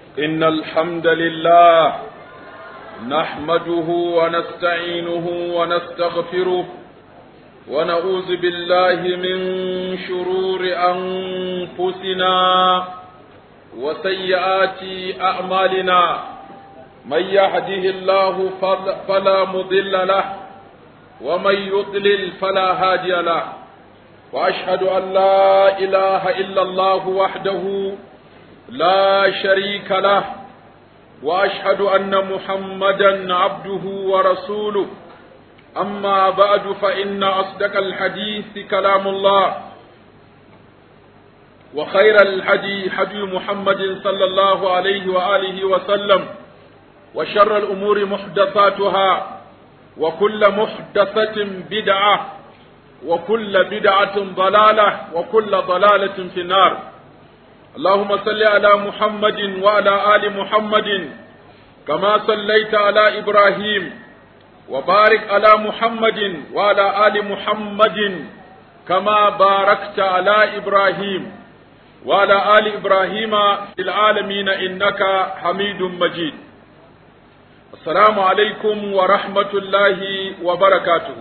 إن الحمد لله نحمده ونستعينه ونستغفره ونعوذ بالله من شرور أنفسنا وسيئات أعمالنا من يهده الله فلا مضل له ومن يضلل فلا هادي له وأشهد أن لا إله إلا الله وحده لا شريك له واشهد ان محمدا عبده ورسوله اما بعد فان اصدق الحديث كلام الله وخير الهدي هدي محمد صلى الله عليه واله وسلم وشر الامور محدثاتها وكل محدثه بدعه وكل بدعه ضلاله وكل ضلاله في النار اللهم صل على محمد وعلى آل محمد كما صليت على إبراهيم وبارك على محمد وعلى آل محمد كما باركت على إبراهيم وعلى آل إبراهيم في العالمين إنك حميد مجيد السلام عليكم ورحمة الله وبركاته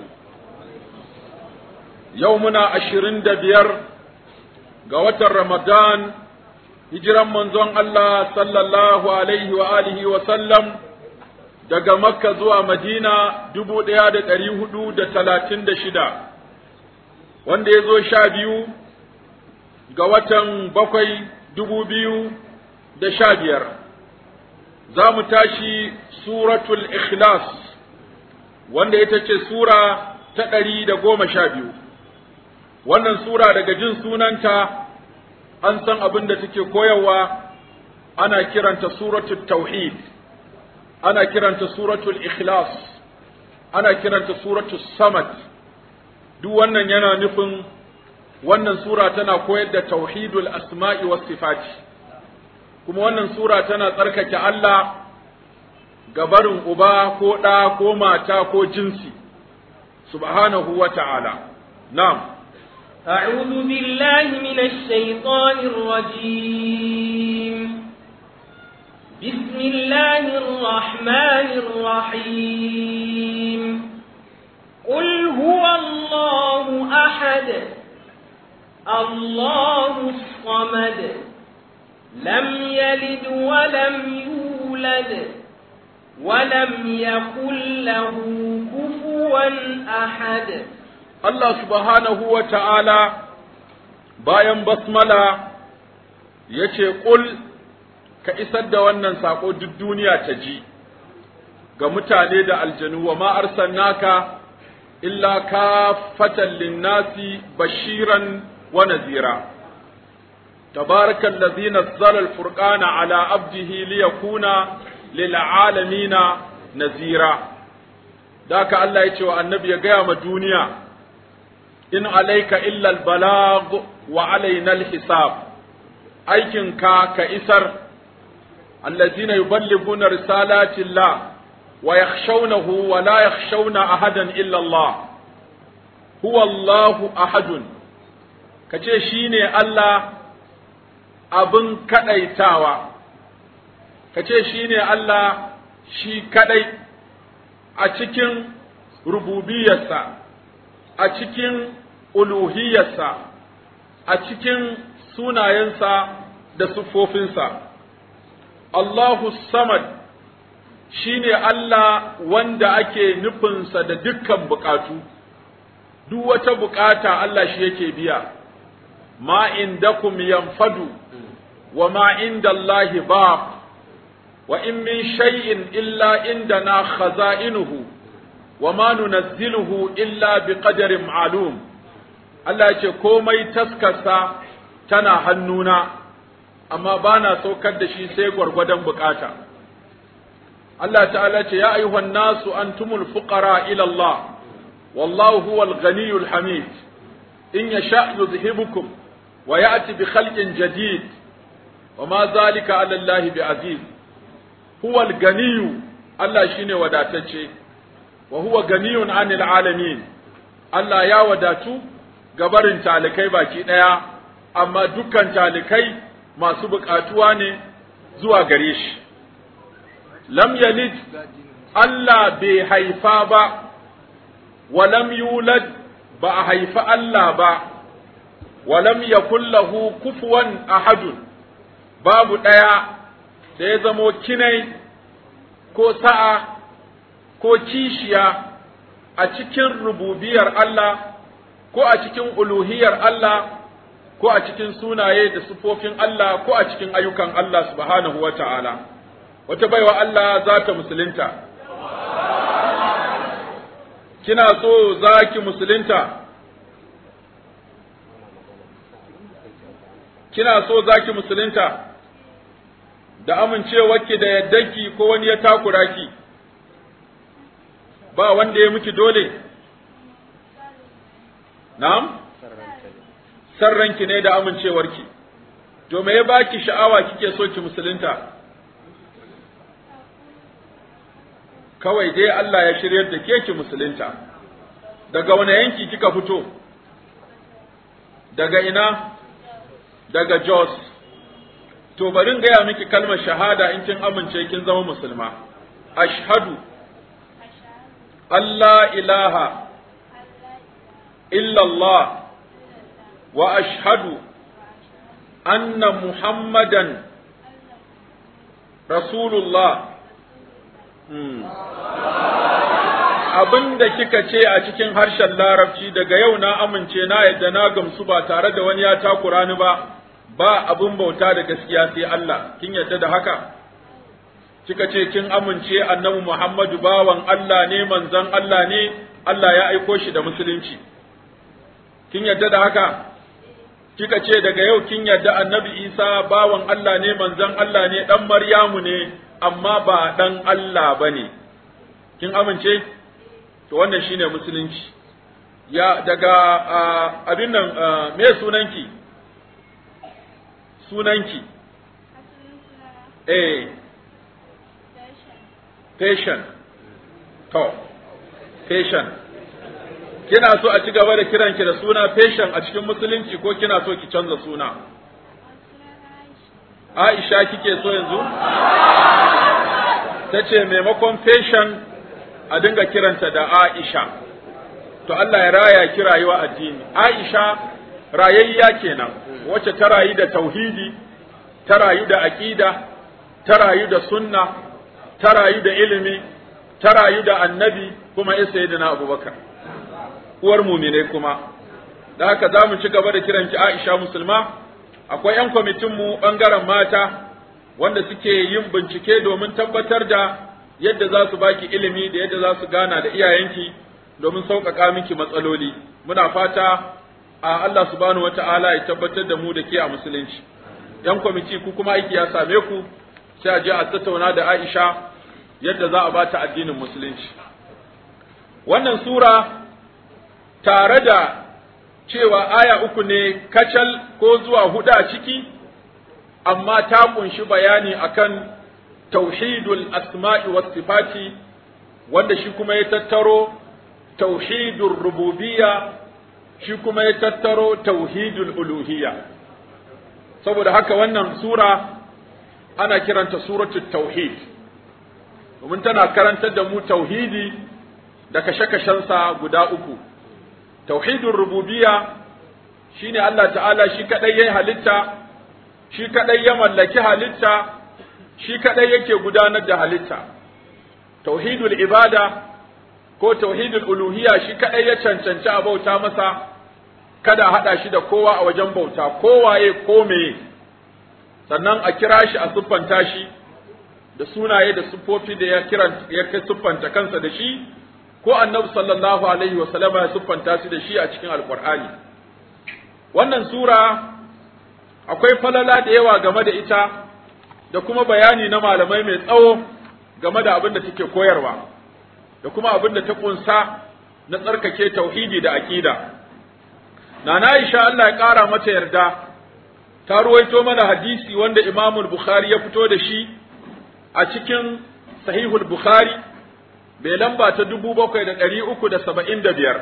يومنا عشرين دبير قوة رمضان hijiran manzon Allah sallallahu alaihi wa alihi wa sallam daga Makka zuwa Madina dubu ɗaya da ɗari hudu da talatin da shida, wanda ya zo sha biyu ga watan bakwai dubu biyu da sha biyar. Za mu tashi suratul ikhlas wanda ita ce sura ta ɗari da goma sha biyu. Wannan sura daga jin sunanta an san abin da take koyarwa ana kiranta suratul tauhid ana kiranta suratul ikhlas ana kiranta suratul samad duk wannan yana nufin wannan sura tana koyar da tauhidul asma'i was sifati kuma wannan sura tana tsarkake Allah gabarin uba ko ɗa ko mata ko jinsi subhanahu wa ta'ala na'am أعوذ بالله من الشيطان الرجيم بسم الله الرحمن الرحيم قل هو الله أحد الله الصمد لم يلد ولم يولد ولم يكن له كفوا أحد Allah subhanahu wa ta'ala bayan basmala ya ce, Ƙul, ka isar da wannan saƙo duk duniya ta ji, ga mutane da aljanu wa ma'arsan naka, illa ka fatan linnasi bashiran wa nazira. Tabarakan lazi nazzala al-furqana ala abdihi liyakuna lil alamina nazira. Daka Allah ya ce wa annabi ya gaya ma duniya, in alaika illa albalag wa alaina alhisab aikinka ka isar allazina yuballighuna risalati llah wa yakhshawnahu wa la yakhshawna ahadan illa Allah huwa Allahu ahadun kace shine Allah abin kadaitawa kace shine Allah shi kadai a cikin rububiyarsa a cikin uluhiyarsa a cikin sunayensa da siffofinsa Allahu samad shine Allah wanda ake nufinsa da dukkan bukatu duk wata bukata Allah shi yake biya ma indakum yanfadu wa ma inda Allahi baq wa in min shay'in illa indana khaza'inuhu wa ma nunazziluhu illa biqadarin ma'lum Allah ya ce komai taskarsa tana hannuna amma ba na saukar da shi sai gwargwadon bukata Allah ta'ala ce ya ayyuhan nasu antumul fuqara ila Allah wallahu huwal ghaniyul hamid in yasha yuzhibukum wa ya'ti bi khalqin jadid wa ma zalika ala Allah bi aziz huwal ganiyu Allah shine wadatacce wa huwa ganiyun anil alamin Allah ya wadatu gabarin talikai baki daya amma dukkan talikai masu bukatuwa ne zuwa gare shi lam yalid Allah bai haifa ba wa lam yulad ba a haifi Allah ba wa lam yakul lahu kufuwan ahadun babu ɗaya da ya zamo kinai ko sa'a ko kishiya a cikin rububiyar Allah ko a cikin uluhiyar Allah ko a cikin sunaye da sufofin Allah ko a cikin ayyukan Allah subhanahu wa ta'ala. Wata baiwa Allah za ta musulunta. Kina so za ki musulunta? Kina so za ki musulunta? Da amincewarki da yaddanki ko wani ya takura ki? Ba wanda ya miki dole? Na'am? Sarranki ne da amincewarki. To me ya baki sha'awa kike so ki musulunta? Kawai dai Allah ya shiryar da ke ki musulunta. Daga wani yanki kika fito? Daga ina? Daga Jos. To bari in gaya miki kalmar shahada in kin amince kin zama musulma. Ashhadu Allah ilaha إلا الله وأشهد أن محمدا رسول الله abin da kika ce a cikin harshen larabci daga yau na amince na yadda na gamsu ba tare da wani ya takura ni ba ba abin bauta da gaskiya sai Allah kin yadda da haka kika ce kin amince annabi Muhammadu bawan Allah ne manzon Allah ne Allah ya aiko shi da musulunci kin yadda da haka kika ce daga yau kin yadda annabi isa bawan Allah ne manzon Allah ne dan maryamu ne amma ba dan Allah bane kin amince to wannan shine musulunci ya daga abin nan me sunanki sunanki eh patient to patient kina so a ci gaba da kiranki da suna fashion a cikin musulunci ko kina so ki canza suna Aisha kike so yanzu ta ce maimakon fashion a dinga kiranta da Aisha to Allah ya raya ki rayuwa addini Aisha rayayya kenan wacce ta rayu da tauhidi ta rayu da aqida ta rayu da sunna ta rayu da ilimi ta rayu da annabi kuma ya sayyidina Abubakar uwar muminai kuma da haka za mu ci gaba da kiranki Aisha musulma akwai 'yan kwamitinmu ɓangaren mata wanda suke yin bincike domin tabbatar da yadda za su baki ilimi da yadda za su gana da iyayenki domin sauƙaƙa miki matsaloli muna fata a Allah subhanahu wata'ala ya tabbatar da mu da ke a musulunci 'yan kwamiti ku kuma aiki ya same ku sai a je a tattauna da Aisha yadda za a bata addinin musulunci wannan sura tare da cewa aya uku ne kacal ko zuwa hudu a ciki, amma ta kunshi bayani akan tauhidul asma'i was sifati wanda shi kuma ya tattaro tauhidul rububiyya shi kuma ya tattaro tauhidul uluhiyya saboda haka wannan sura ana kiranta suratul tauhid domin tana karantar da mu tauhidi da kashe-kashensa guda uku tauhidin rububiyya shine Allah ta'ala shi kadai yayi halitta shi kadai ya mallaki halitta shi kadai yake gudanar da halitta tauhidul ibada ko tauhidul uluhiyya shi kadai ya cancanci a bauta masa kada a hada shi da kowa a wajen bauta kowaye ko meye sannan a kira shi a siffanta shi da sunaye da siffofi da ya kiran ya siffanta kansa da shi ko annabi sallallahu alaihi wa sallama ya siffanta su da shi a cikin alqur'ani wannan sura akwai falala da yawa game da ita da kuma bayani na malamai mai tsawo game da abin da take koyarwa da kuma abin da ta kunsa na tsarkake tauhidi da aqida nana Aisha Allah ya kara mata yarda ta ruwaito mana hadisi wanda Imam Bukhari ya fito da shi a cikin Sahihul Bukhari bai lamba ta dubu bakwai da ɗari uku da saba'in da biyar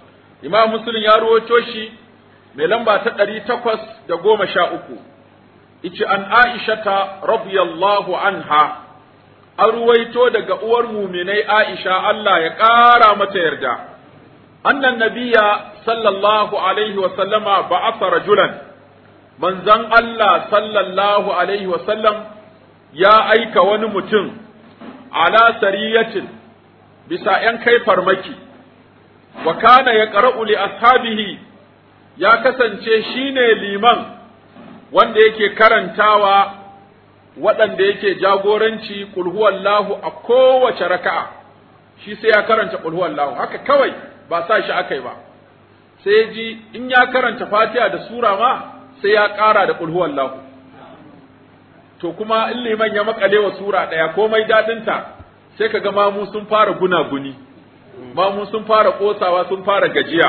Imam Muslim ya ruwaito shi mai lamba ta ɗari takwas da goma sha uku ice an aishata radiyallahu anha an ruwaito daga uwar muminai aisha Allah ya ƙara mata yarda annan nabiya sallallahu alaihi wa sallama ba'atha rajulan manzon Allah sallallahu alaihi wa sallam ya aika wani mutum ala sariyatin bisa ‘yan kai farmaki, wa kana ya ƙara'u li ashabihi ya kasance shi ne liman wanda yake karantawa waɗanda yake jagoranci ƙulhuwallahu a kowace raka'a, shi sai ya karanta ƙulhuwallahu, haka kawai ba sa shi aka yi ba, sai ji in ya karanta fatiha da sura ma sai ya ƙara da ƙulhuwallahu. To kuma in liman ya makale wa sura ɗaya komai daɗinta. sai ka ga mamu sun fara gunaguni mamu sun fara kosawa sun fara gajiya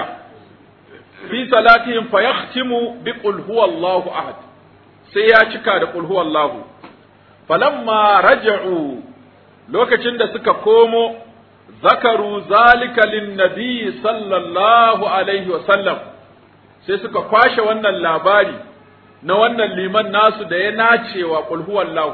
fi salatihim fa yahtimu bi qul huwallahu ahad sai ya cika da qul huwallahu falamma raja'u lokacin da suka komo zakaru zalika lin nabi sallallahu alaihi wa sallam sai suka kwashe wannan labari na wannan liman nasu da ya nacewa qul huwallahu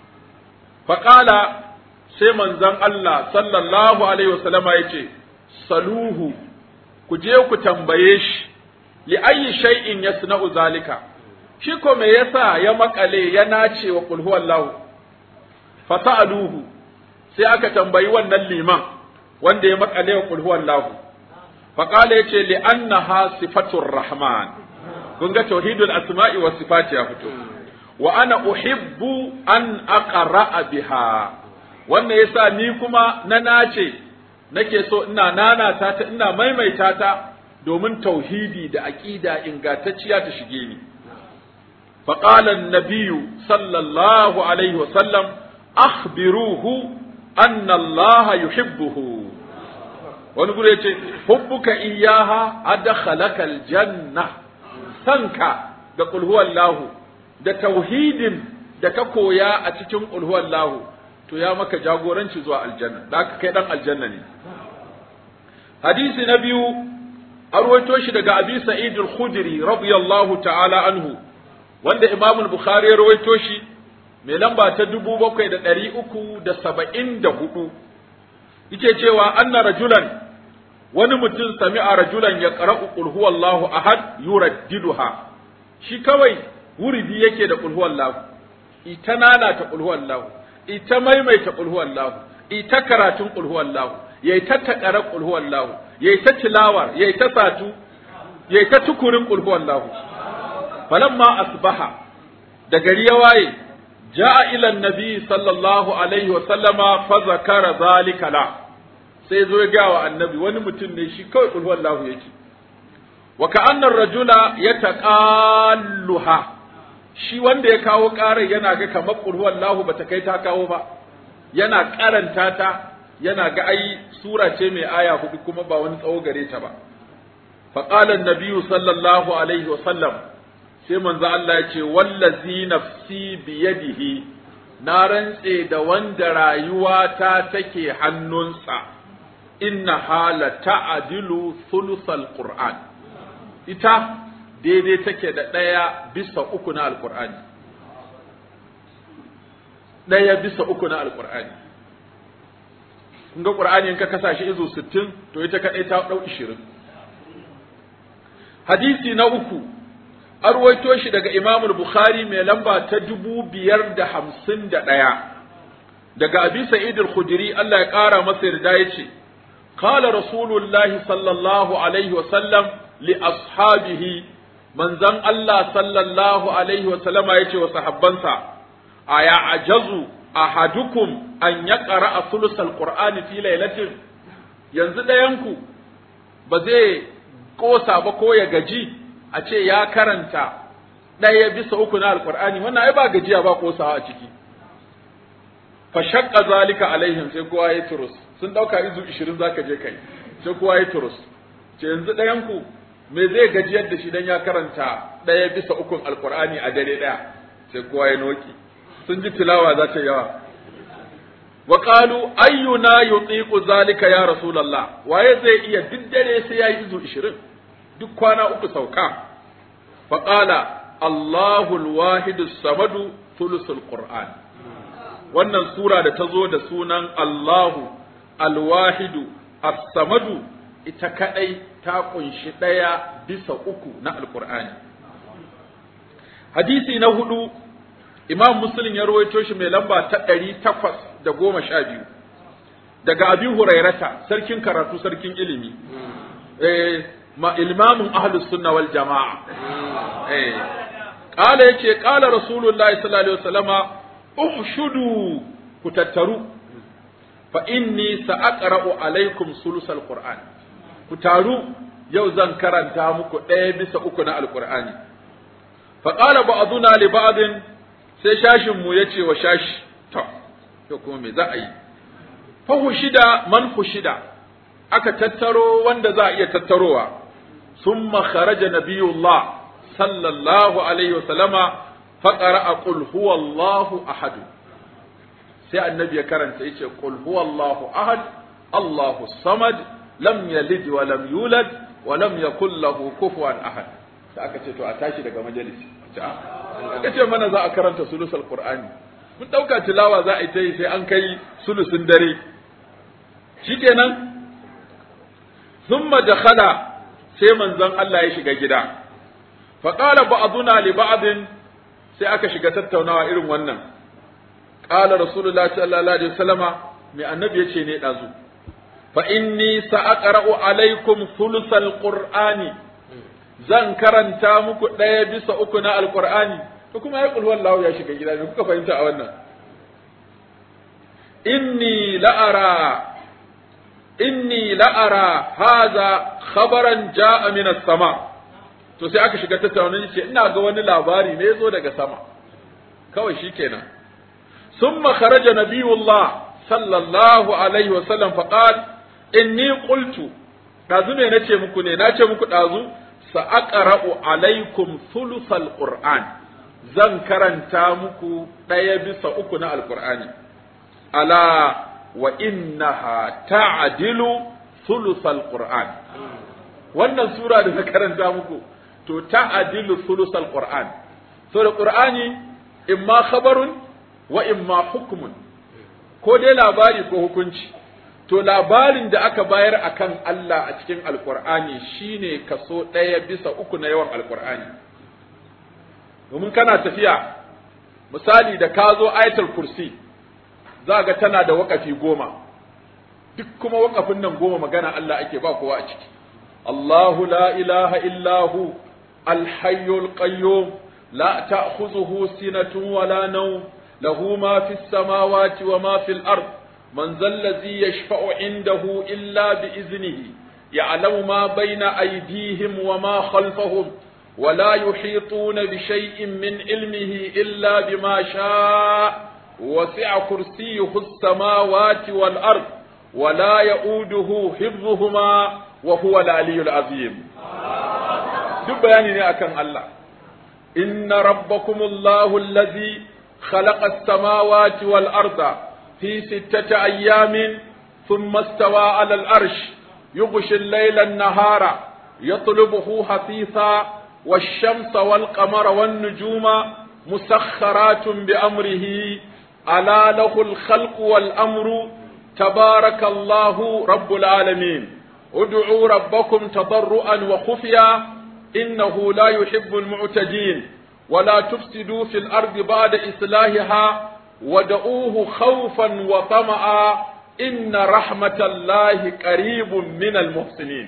faqala sai manzon Allah sallallahu alaihi wasallama ya ce, Saluhu, ku je ku tambaye shi, li ayi shay'in yasna'u zalika, shi ko me yasa ya makale ya nace wa qul huwallahu fata'aluhu sai aka tambayi wannan liman wanda ya makale wa qul huwallahu faqala yace li annaha sifatur rahman kun ga tauhidul asma'i was sifati ya fito wa ana uhibbu an aqra'a biha wannan yasa ni kuma na nace nake so ina nanata ta ina maimaita ta domin tauhidi da aqida ingantacciya ta shige ni فقال النبي صلى الله عليه وسلم أخبروه أن الله يحبه ونقول يتي حبك إياها أدخلك الجنة سنك da قل هو الله da tauhidin da ka koya a cikin qul huwallahu to ya maka jagoranci zuwa aljanna da ka kai dan aljanna ne hadisi na biyu arwaito shi daga abi sa'id al-khudri radiyallahu ta'ala anhu wanda Imam Bukhari ya rawaito shi mai lamba ta dubu bakwai da ɗari uku da saba'in da hudu yake cewa anna rajulan wani mutum sami'a rajulan ya qara'u qul huwallahu ahad yuraddiduha shi kawai wuridi yake da qul huwallahu ita nana ta qul huwallahu ita maimaita qul huwallahu ita karatun qul huwallahu yayi ta takara qul huwallahu yayi ta tilawar yayi ta satu yayi ta tukurin qul huwallahu falamma asbaha da gari ya waye ja'a ila annabi sallallahu alaihi wa sallama fa zakara zalika la sai zo ya gawa annabi wani mutum ne shi kawai kul wallahu yake wa ka'anna ar-rajula yataqalluha shi wanda ya kawo ƙarar yana ga kamar kul wallahu bata kai ta kawo ba yana karanta ta yana ga ai sura ce mai aya hudu kuma ba wani tsawo gare ta ba فقال النبي صلى الله عليه وسلم sai manzo Allah ya ce wallazi nafsi biyadihi na rantse da wanda rayuwata take hannunsa inna hala ta'dilu thuluthal qur'an ita daidai take da ɗaya bisa uku na alqur'ani ɗaya bisa uku na alqur'ani kun ga qur'ani in ka kasa shi izu 60 to ita kadai ta dau 20 hadisi na uku an ruwaito shi daga Imam Bukhari mai lamba ta dubu biyar da hamsin da ɗaya daga Abi Sa'id al-Khudri Allah ya ƙara masa yarda ya ce qala Rasulullah sallallahu alaihi wa sallam li ashabihi manzon Allah sallallahu alaihi wa sallama ya ce wa sahabbansa aya ajazu ahadukum an yaqra thuluth al-Qur'ani fi lailatin yanzu ɗayanku ba zai kosa ba ko ya gaji a ce ya karanta ɗaya bisa uku na alƙur'ani wannan ai ba gajiya ba kosawa a ciki fa shaqqa zalika alaihim sai kowa ya turus sun dauka izu 20 zaka je kai sai kowa ya turus ce yanzu ɗayan ku me zai gajiyar da shi dan ya karanta ɗaya bisa ukun alƙur'ani a dare ɗaya sai kowa ya noki sun ji tilawa za ta yawa wa qalu ayyuna yutiqu zalika ya rasulullah waye zai iya duk dare sai yayi izu 20 duk kwana uku sauka faƙala Allahu al-wahidu samadu thuluthul qur'an wannan sura da ta zo da sunan Allahu al-wahidu as-samadu ita kadai ta kunshi daya bisa uku na alqur'ani hadisi na hudu imam muslim ya rawaito shi mai lamba ta ɗari takwas da goma sha biyu daga abin hurairata sarkin karatu sarkin ilimi eh ma ilmamin ahlus sunna wal jama'a eh qala yace qala rasulullahi sallallahu alaihi wasallama uhshudu ku tattaru fa inni sa'aqra'u alaikum sulusal qur'an ku taru yau zan karanta muku ɗaya bisa uku na alqur'ani fa qala ba'duna li ba'din sai shashin mu yace wa shashi to to kuma me za a yi fa hushida man hushida aka tattaro wanda za a iya tattarowa summa kharaja nabiyullah sallallahu alaihi wasallama fa qara'a qul huwallahu ahad sai annabi ya karanta yace qul huwallahu ahad allahu samad lam yalid wa lam yulad wa lam yakul lahu kufuwan ahad sai aka ce to a tashi daga majalisi aka ce mana za a karanta sulusul qur'ani mun dauka tilawa za a yi ta yi sai an kai sulusun dare shikenan thumma dakhala sai manzon Allah ya shiga gida fa qala ba'duna li ba'din sai aka shiga tattaunawa irin wannan qala rasulullahi sallallahu alaihi wasallama mai annabi yace ne dazu fa inni sa'aqra'u alaikum thuluthal qur'ani zan karanta muku ɗaya bisa uku na alqur'ani to kuma ya kulhu wallahu ya shiga gida ne kuka fahimta a wannan inni la'ara inni la'ara haza khabaran ja'a min sama to sai aka shiga tattaunin ce ina ga wani labari ne yazo daga sama kawai shikenan summa kharaja nabiyullah sallallahu alaihi wa sallam fa qala inni qultu dazu me nace muku ne nace muku dazu sa aqra'u alaikum thuluthal qur'an zan karanta muku ɗaya bisa uku na alqur'ani ala wa innaha ta'dilu thuluthal qur'an wannan sura da na karanta muku to ta'dilu thuluthal qur'an so da qur'ani imma khabarun wa imma hukmun ko dai labari ko hukunci to labarin da aka bayar akan Allah a cikin alqur'ani shine kaso ɗaya bisa uku na yawan alqur'ani domin kana tafiya misali da ka zo ayatul kursi za ga tana da waƙafi goma duk kuma waƙafin nan goma magana Allah ake ba kowa a ciki Allahu la ilaha illahu alhayyul qayyum la ta'khuzuhu sinatun wala nawm lahu ma fis samawati wa ma fil ard man zal ladhi yashfa'u indahu illa bi iznihi ya'lamu ma bayna aydihim wa ma khalfahum ولا يحيطون بشيء من علمه إلا بما شاء وسع كرسيه السماوات والأرض ولا يؤوده حفظهما وهو العلي العظيم duk bayani ne akan Allah inna rabbakumullahu allazi khalaqa as-samawati wal arda fi sittati ayyamin thumma istawa 'ala al-arsh yughshi al-layla an-nahara yatlubuhu hafisa wash-shamsa wal-qamara wan-nujuma musakharatun bi amrihi ألا له الخلق والأمر تبارك الله رب العالمين ادعوا ربكم تضرعا وخفيا إنه لا يحب المعتدين ولا تفسدوا في الأرض بعد إصلاحها ودعوه خوفا وطمعا إن رحمة الله قريب من المحسنين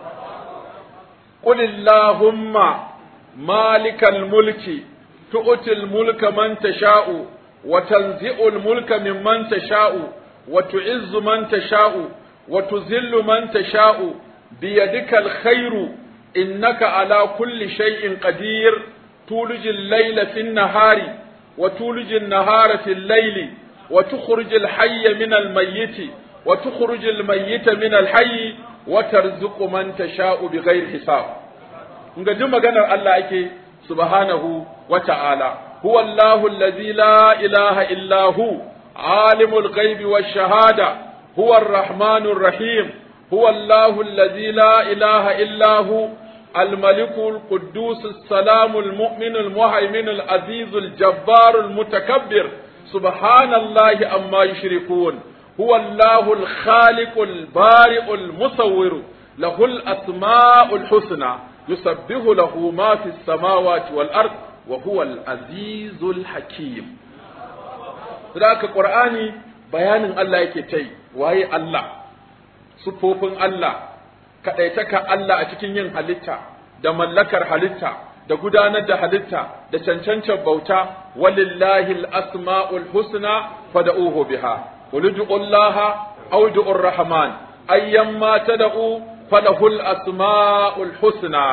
قل اللهم مالك الملك تؤتي الملك من تشاء وتنزع الملك ممن تشاء وتعز من تشاء وتذل من تشاء بيدك الخير إنك على كل شيء قدير تولج الليل في النهار وتولج النهار في الليل وتخرج الحي من الميت وتخرج الميت من الحي وترزق من تشاء بغير حساب nga duk maganar Allah ake subhanahu wa ta'ala هو الله الذي لا إله إلا هو عالم الغيب والشهادة هو الرحمن الرحيم هو الله الذي لا إله إلا هو الملك القدوس السلام المؤمن المهيمن العزيز الجبار المتكبر سبحان الله أما يشركون هو الله الخالق البارئ المصور له الأسماء الحسنى يسبح له ما في السماوات والأرض وهو العزيز الحكيم ذاك قرآني بيان الله يكتي وهي الله sufofin Allah kaɗaitaka Allah a cikin yin halitta da mallakar halitta da gudanar da halitta da cancancar bauta walillahi al-asma'ul husna fad'uhu biha qul ud'u Allah aw ud'u ar-rahman ayyamma tad'u falahu al-asma'ul husna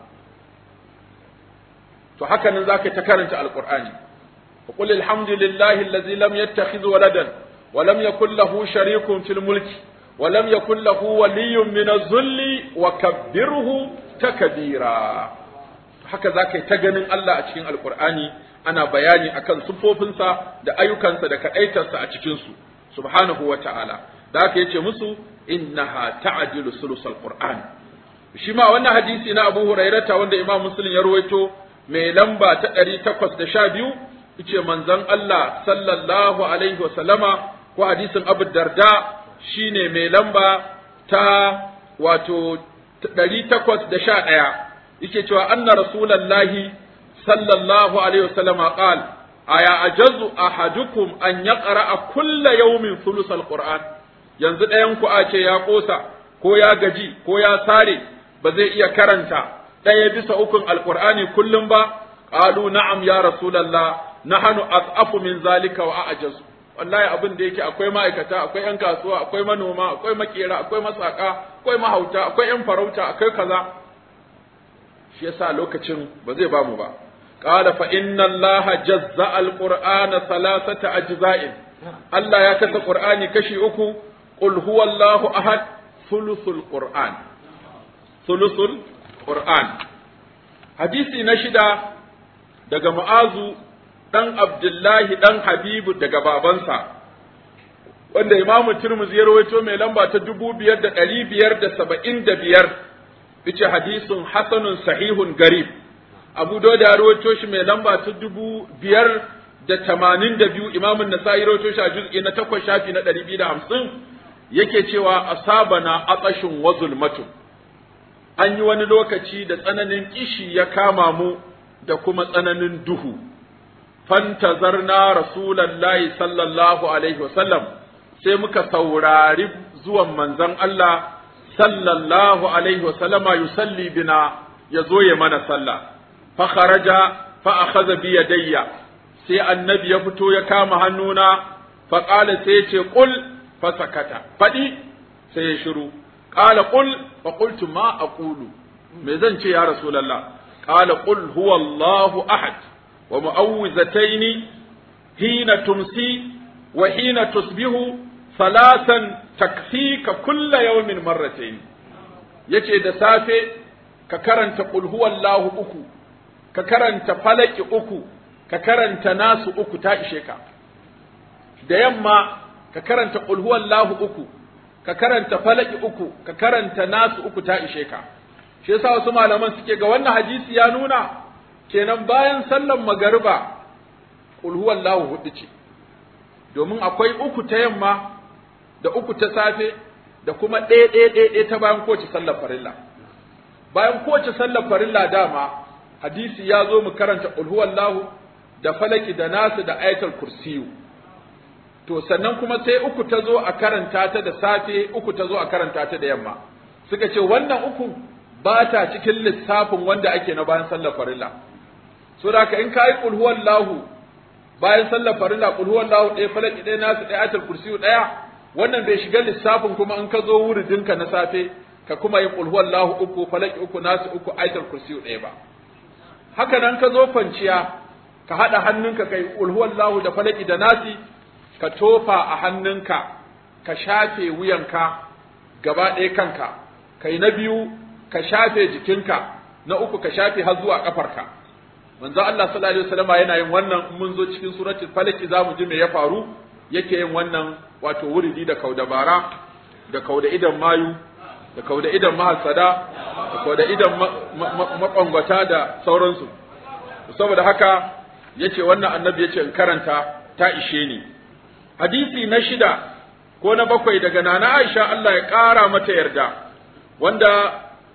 to haka nan zaka ta karanta alqur'ani qul alhamdulillahi allazi lam yattakhidh waladan wa lam yakul lahu sharikun fil mulki wa lam yakul lahu waliyyun min az-zulli wa kabbirhu takbira haka zaka yi ta ganin Allah a cikin alqur'ani ana bayani akan sufofinsa da ayyukansa da kadaitarsa a cikin su subhanahu wa ta'ala da haka yace musu innaha ta'dilu sulusal qur'an shi ma wannan hadisi na Abu Hurairata wanda Imam Muslim ya rawaito mai lamba ta ɗari takwas da sha biyu ice manzon Allah sallallahu alaihi wasallama ko hadisin Abu Darda shine mai lamba ta wato ɗari takwas da sha ɗaya yake cewa anna rasulallahi sallallahu alaihi wasallama qal aya ajazu ahadukum an yaqra kulla yawmin thuluthal qur'an yanzu ɗayan ku a ce ya ƙosa ko ya gaji ko ya sare ba zai iya karanta ɗaya bisa ukun alƙur'ani kullum ba ƙalu na'am ya rasulallah nahanu as'afu min zalika wa a'jazu wallahi abin da yake akwai ma'aikata akwai yan kasuwa akwai manoma akwai makera akwai masaka akwai mahauta akwai yan farauta akwai kaza shi yasa lokacin ba zai bamu ba qala fa inna allaha jazza alqur'ana thalathata ajza'in Allah ya kasa qur'ani kashi uku qul huwallahu ahad thuluthul qur'an thuluthul qur'an hadisi na shida daga mu'azu dan abdullahi dan habibu daga babansa wanda imamu tirmidhi ya rawaito mai lamba ta dubu biyar da ɗari biyar da saba'in da biyar yace hadisun hasanun sahihun garib abu dauda ya rawaito shi mai lamba ta dubu biyar da tamanin da biyu imamun nasa'i rawaito shi a juz'i na takwas shafi na ɗari biyu da hamsin yake cewa asabana atsashin wa zulmatun an yi wani lokaci da tsananin kishi ya kama mu da kuma tsananin duhu fantazarna rasulallahi sallallahu alaihi wasallam sai muka saurari zuwan manzon Allah sallallahu alaihi wasallama yusalli bina ya zo ya mana sallah fa kharaja fa akhadha bi yadayya sai annabi ya fito ya kama hannuna fa qala sai ya ce qul fa sakata fadi sai ya shiru qala qul fa qultu ma aqulu me zan ce ya rasulullah qala qul huwa Allahu ahad wa mu'awwizataini hina tumsi wa hina tusbihu salatan takfika kulla yawmin marratayn yace da safe ka karanta qul huwallahu uku ka karanta falaki uku ka karanta nasu uku ta ishe ka da yamma ka karanta qul huwallahu uku ka karanta falaki uku ka karanta nasu uku ta ishe ka shi yasa wasu malaman suke ga wannan hadisi ya nuna kenan bayan sallan magariba qul huwallahu hudu ce domin akwai uku ta yamma da uku ta safe da kuma ɗaya ɗaya ɗaya ɗaya ta bayan kowace sallar farilla bayan kowace sallar farilla dama hadisi ya zo mu karanta qul huwallahu da falaki da nasu da ayatul kursiyu to sannan kuma sai uku ta zo a karanta ta da safe uku ta zo a karanta ta da yamma suka ce wannan uku ba ta cikin lissafin wanda ake na bayan sallar farilla so da ka in ka yi qul huwallahu bayan sallar farilla qul huwallahu ɗaya falaki ɗaya nasu ɗaya ayatul kursiyu ɗaya wannan bai shiga lissafin kuma in ka zo wuridinka na safe ka kuma yi qul huwallahu uku falaki uku nasu uku ayatul kursiyu ɗaya ba haka nan ka zo kwanciya ka haɗa hannunka kai qul huwallahu da falaki da nasi ka tofa a hannunka ka shafe wuyanka gaba ɗaya kanka kai na biyu ka shafe jikinka na uku ka shafe har zuwa kafarka manzo Allah sallallahu alaihi wasallam yana yin wannan in mun zo cikin suratul falaki zamu ji me ya faru yake yin wannan wato wuridi da kaudabara da kauda idan mayu da kauda idan mahasada da ko da idan makwangwata da sauransu saboda haka yace wannan annabi yace in karanta ta ishe ni hadisi na shida ko na bakwai daga nana Aisha Allah ya ƙara mata yarda wanda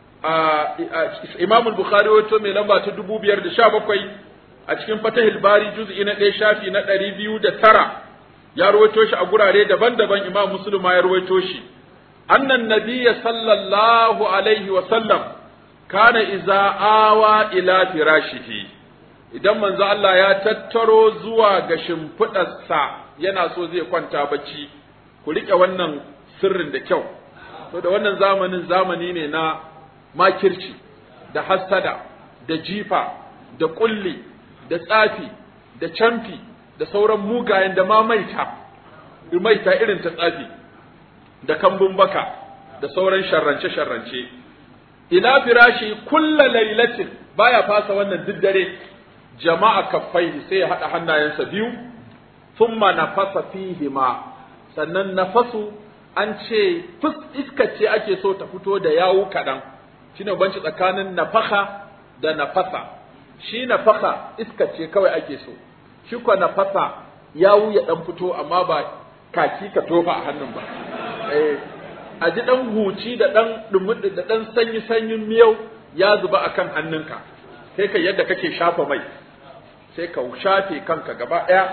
Imam Bukhari wato mai lamba ta dubu biyar da sha bakwai a cikin Fatahil Bari juz'i na ɗaya shafi na ɗari biyu da tara ya rawaito shi a gurare daban-daban Imam Muslim ya rawaito shi annan nabiyya sallallahu alaihi wa sallam kana iza awa ila firashihi idan manzo Allah ya tattaro zuwa ga shimfiɗarsa yana so zai kwanta bacci ku riƙe wannan sirrin da kyau to da wannan zamanin zamani ne na makirci da hassada da jifa da kulli da tsafi da camfi da sauran mugayen da ma maita maita irin ta tsafi da kambun baka da sauran sharrance-sharrance ila firashi kulla lailatin baya fasa wannan duk dare jama'a kaffai sai ya haɗa hannayensa biyu thumma nafasa fihima sannan nafasu an ce fus iska ce ake so ta fito da yawu kaɗan shine banci tsakanin nafaka da nafasa shi nafaka iska ce kawai ake so shi kwa nafasa yawu ya ɗan fito amma ba kaki ka tofa a hannun ba eh a ji ɗan huci da ɗan ɗumi da ɗan sanyi sanyin miyau ya zuba akan hannunka sai ka yadda kake shafa mai sai ka shafe kanka gaba ɗaya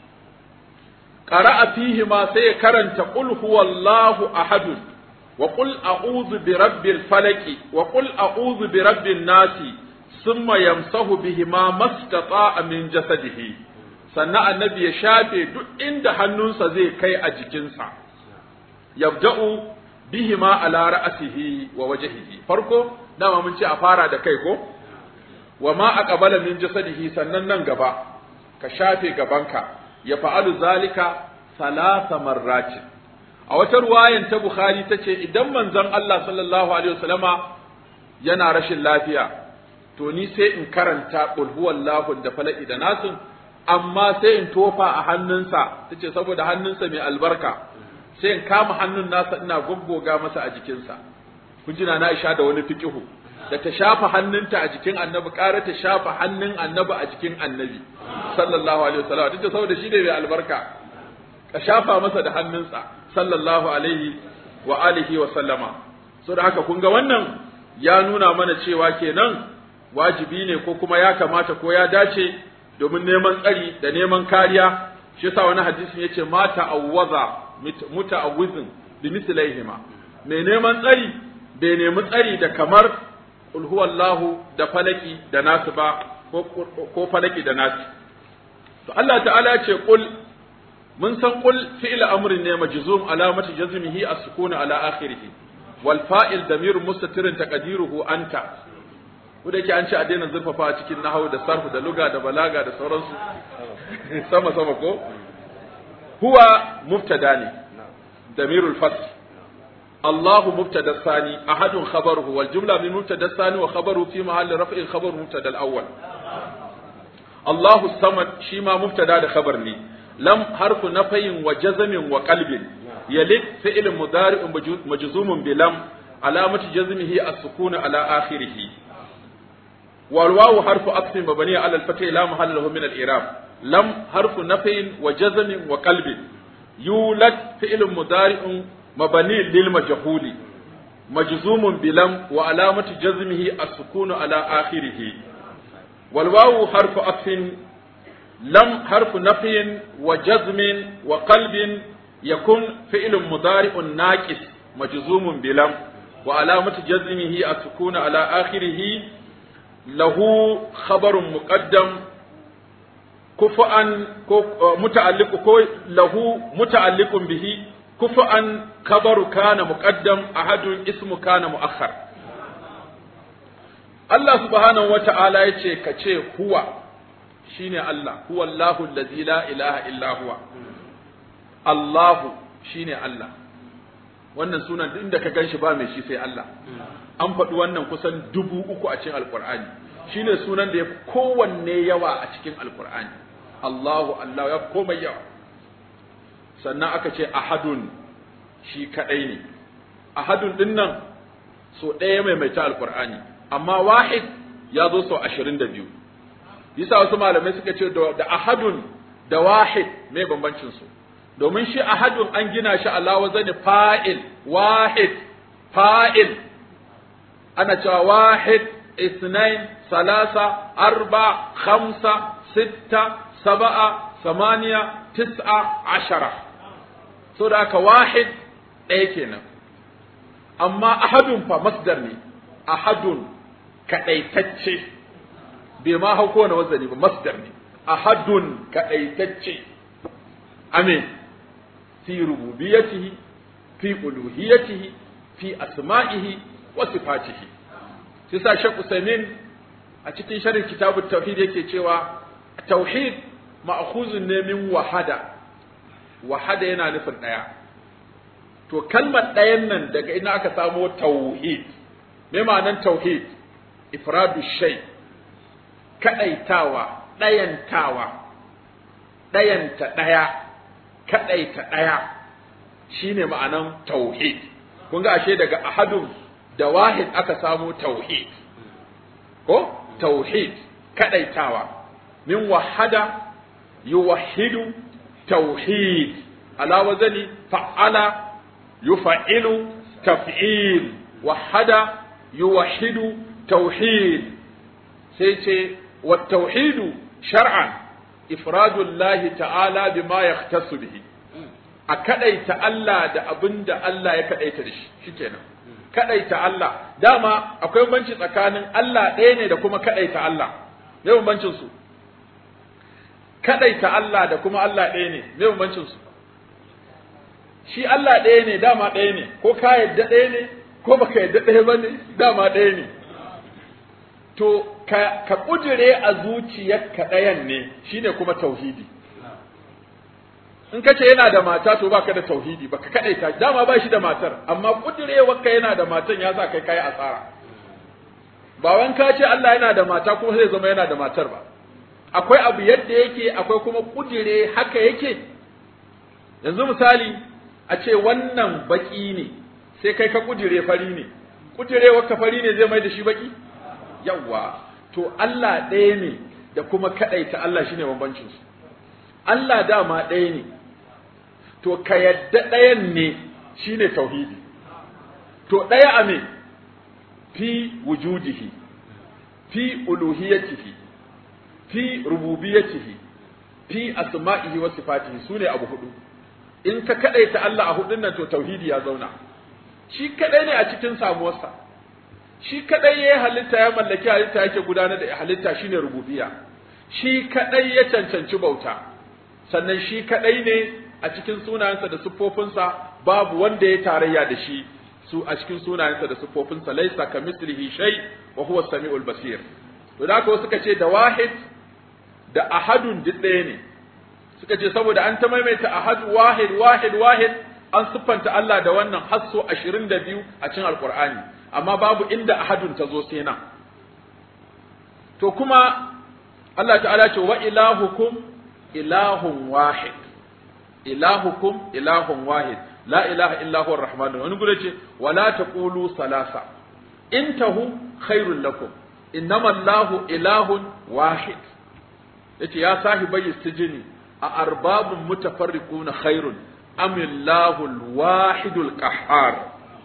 qara'a fihi ma sai ya karanta qul huwallahu ahad wa qul a'udhu bi rabbil falaki wa qul a'udhu bi rabbin nasi thumma yamsahu bihi ma mastata'a min jasadihi sannan annabi ya shafe duk inda hannunsa zai kai a jikinsa yabda'u bihi ma ala ra'sihi wa wajhihi farko dama mun ce a fara da kai ko wa ma aqbala min jasadihi sannan nan gaba ka shafe gabanka ya fa'alu zalika salasa marratin a wata ruwayan ta bukhari tace idan manzon Allah sallallahu alaihi wasallama yana rashin lafiya to ni sai in karanta qul huwallahu da falaki da nasin amma sai in tofa a hannunsa tace saboda hannunsa mai albarka sai in kama hannun nasa ina goggoga masa a jikinsa kun ji na Aisha da wani fiqihu da ta shafa hannunta a jikin annabi ƙara ta shafa hannun annabi a jikin annabi sallallahu alaihi wasallam duk da saboda shi ne mai albarka ka shafa masa da hannunsa sallallahu alaihi wa alihi wa sallama so da haka kun ga wannan ya nuna mana cewa kenan wajibi ne ko kuma ya kamata ko ya dace domin neman tsari da neman kariya shi yasa wani hadisin yace ma ta'awwaza muta'awwizin bi mislaihima mai neman tsari bai nemi tsari da kamar qul huwallahu da falaki da nasu ba ko falaki da nasu to Allah ta'ala ya ce qul mun san qul fi'l amrin ne majzum alamati jazmihi as-sukun ala akhirih wal fa'il damir mustatirun taqdiruhu anta ko da yake an ce a daina zurfafa a cikin nahwu da sarfu da luga da balaga da sauransu sama sama ko huwa mubtada ne damirul fasl الله مبتدا الثاني أحد خبره والجملة من مبتدا الثاني وخبره في محل رفع خبر مبتدا الأول الله الصمد شيما مبتدا خبر لي لم حرف نفي وجزم وقلب يلد فعل مضارع مجزوم بلم علامة جزمه السكون على آخره والواو حرف عطف مبني على الفتح لا محل له من الإعراب لم حرف نفي وجزم وقلب يولد فعل مضارع مبني للمجهول مجزوم بلم وعلامة جزمه السكون على آخره والواو حرف عطف لم حرف نفي وجزم وقلب يكون فعل مضارع ناقص مجزوم بلم وعلامة جزمه السكون على آخره له خبر مقدم كفءا متعلق له متعلق به كفءا خبر كان مقدم أحد اسم كان مؤخر Allah subhanahu wa ta'ala ya ce, Ka ce, Huwa shi ne Allah, huwa Allahu lazi la ilaha illa huwa, Allahu shi ne Allah, wannan sunan duk inda ka gan shi ba mai shi sai Allah, an faɗi wannan kusan dubu uku a cikin Alƙur'ani, shi ne sunan da ya fi kowanne yawa a cikin Alƙur'ani, Allahu, Allah ya fi komai yawa. Sannan aka ce, Ahadun shi kaɗai ne, Ahadun ɗin nan so ɗaya maimaita alqur'ani amma wahid ya zo sau ashirin da biyu yasa wasu malamai suka ce da ahadun da wahid me bambancin su domin shi ahadun an gina shi ala wazani fa'il wahid fa'il ana cewa wahid اثنين ثلاثة أربعة خمسة ستة سبعة ثمانية تسعة عشرة سورة واحد أيكنا أما أحد فمصدر ني أحد كأيتتشي بما هو كون وزني بمصدر ني أحد كأيتتشي أمين في ربوبيته في ألوهيته في أسمائه وصفاته shi sa Sheikh Usaimin a cikin sharhin kitabut tauhid yake cewa tauhid ma'khuzun ne min wahada wahada yana nufin daya to kalmar dayan nan daga ina aka samo tauhid me ma'anan tauhid ifradu shay kadaitawa dayantawa dayanta daya kadaita daya shine ma'anan tauhid kun ga ashe daga ahadun da wahid aka samo tauhid ko tauhid kadaitawa min wahada yuwahhidu tauhid ala wazani fa'ala yuf'ilu taf'il wahada yuwahhidu tauhid sai ce wa tauhidu shar'an ifradu Allah ta'ala bima yahtassu bihi a kadaita Allah da abinda Allah ya kadaita da shi shikenan kadaita Allah dama akwai banci tsakanin Allah ɗaya ne da kuma kadaita Allah me bambancin su kadaita Allah da kuma Allah ɗaya ne me bambancin su shi Allah ɗaya ne dama ɗaya ne ko ka yadda ɗaya ne ko baka yadda ɗaya ba ne dama ɗaya ne to ka ka kudire a zuciyarka ɗayan ne shine kuma tauhidi in ka ce yana da mata to baka da tauhidi baka kadaita dama ba shi da matar amma kudirewarka yana da matan ya sa kai kai asara ba wan ka ce Allah yana da mata kuma zai zama yana da matar ba akwai abu yadda yake akwai kuma kudire haka yake yanzu misali a ce wannan baki ne sai kai ka kudire fari ne kudirewarka fari ne zai mai da shi baki yawa to Allah ɗaya ne da kuma kadaita Allah shine bambancin su Allah dama ɗaya ne to ka yadda ɗayan ne shine tauhidi to ɗaya a me fi wujudihi fi uluhiyatihi fi rububiyatihi fi asma'ihi wa sifatihi sune abu hudu in ka kadaita Allah a hudun nan to tauhidi ya zauna shi kadai ne a cikin samuwarsa shi kadai ya halitta ya mallaki halitta yake gudanar da halitta shine rububiyya shi kadai ya cancanci bauta sannan shi kadai ne a cikin sunayensa da siffofinsa babu wanda ya tarayya da shi su a cikin sunayensa da siffofinsa laisa ka mislihi shay wa huwa samiul basir to da haka suka ce da wahid da ahadun duk ɗaya ne suka ce saboda an ta maimaita ahad wahid wahid wahid an siffanta Allah da wannan hasso 22 a cikin alqur'ani amma babu inda ahadun ta zo sai nan to kuma Allah ta'ala ce wa ilahukum ilahun wahid ilahukum ilahun wahid la ilaha illa huwa arrahmanur wani gure ce wala taqulu salasa intahu khairul lakum innama allahu ilahun wahid yace ya sahibai sijini a arbabun mutafarriquna khairun am illahu alwahidul qahhar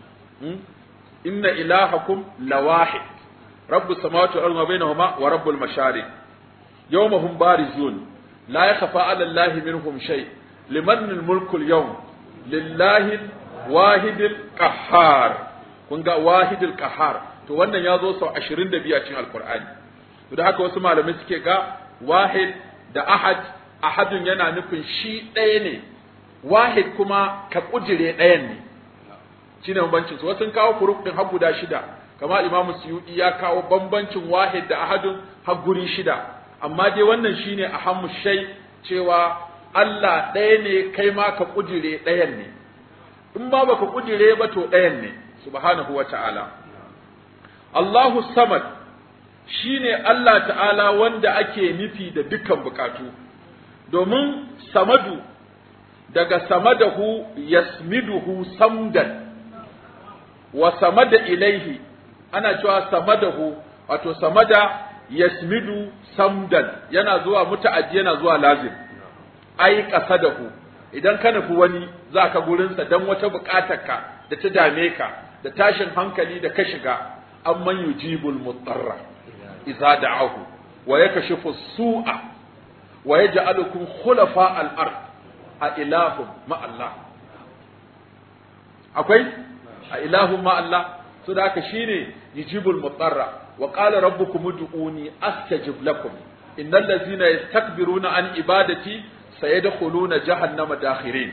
inna ilahakum lawahid rabbus samawati wal ardi wa bainahuma wa rabbul mashariq yawmahum barizun لا يخفى على الله منهم شيء لمن الملك اليوم لله واحد القهار kun ga wahidul qahar to wannan ya zo sau 22 a cikin alqur'ani to da haka wasu malamai suke ga wahid da ahad ahadun yana nufin shi ɗaya ne wahid kuma ka kujire ɗayan ne shine bambancin su wasu kawo furuk din har guda shida kama imamu suyudi ya kawo bambancin wahid da ahadun har guri shida amma dai wannan shine ahammu shay cewa Allah ɗaya ne kai ma ka kujire ɗayan ne in ba baka kujire ba to ɗayan ne subhanahu wa ta'ala Allahu samad shine Allah ta'ala wanda ake nufi da dukkan bukatu domin samadu daga samadahu yasmiduhu samdan wa samada ilaihi ana cewa samadahu wato samada yasmidu samdan yana zuwa muta'addi yana zuwa lazim ai qasadahu idan ka nufi wani za ka gurinsa don wata buƙatarka da ta dame ka da tashin hankali da ka shiga amman yujibul mutarra idza da'ahu wa yakashifu su'a wa yaj'alukum khulafa al-ard a ilahum ma Allah akwai a ilahum ma Allah so da haka shine yujibul mutarra wa qala rabbukum ud'uni astajib lakum innal ladzina yastakbiruna an ibadati sayadkhuluna jahannama dakhirin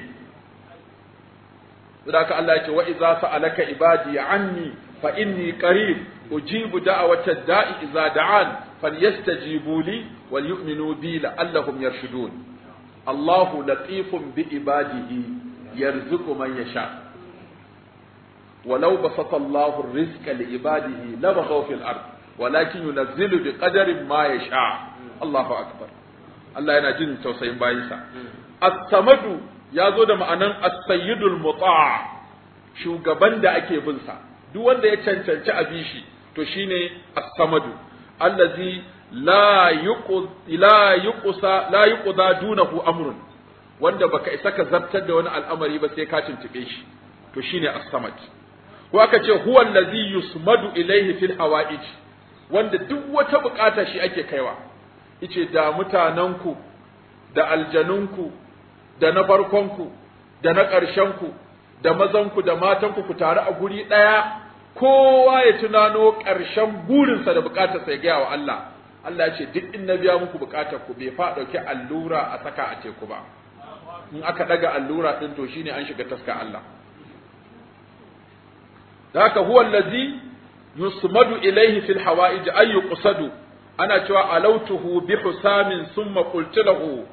saboda Allah yake wa idza sa'alaka ibadi anni fa inni qarib ujibu da'wata da'i idza da'an falyastajibu li wal yu'minu bi la'allahum yarshudun Allahu latifun bi ibadihi yarzuqu man yasha ولو بسط الله الرزق لعباده لبغوا في الأرض ولكن ينزل بقدر ما يشاء الله أكبر Allah yana jin tausayin bayinsa. As-samadu ya zo da ma'anan as-sayyidul muta' shugaban da ake bin sa. Duk wanda ya cancanci a bi shi to shine as-samadu allazi la yuqud la yuqsa la yuqda dunahu amrun wanda baka isa ka zartar da wani al'amari ba sai ka tuntube shi to shine as-samad ko aka ce huwa allazi yusmadu ilayhi fil hawa'ij wanda duk wata bukata shi ake kaiwa ice da mutanenku da aljanunku da na farkonku da na ƙarshenku da mazanku da matanku ku taru a guri ɗaya kowa ya tunano ƙarshen burinsa da buƙatarsa ya gaya wa Allah Allah ya ce duk in na biya muku buƙatar ku bai fa ɗauki allura a saka a teku ba in aka ɗaga allura ɗin to shine an shiga taska Allah da haka huwa allazi yusmadu ilaihi fil hawa'ij ay yuqsadu ana cewa alautuhu bi husamin summa qultu lahu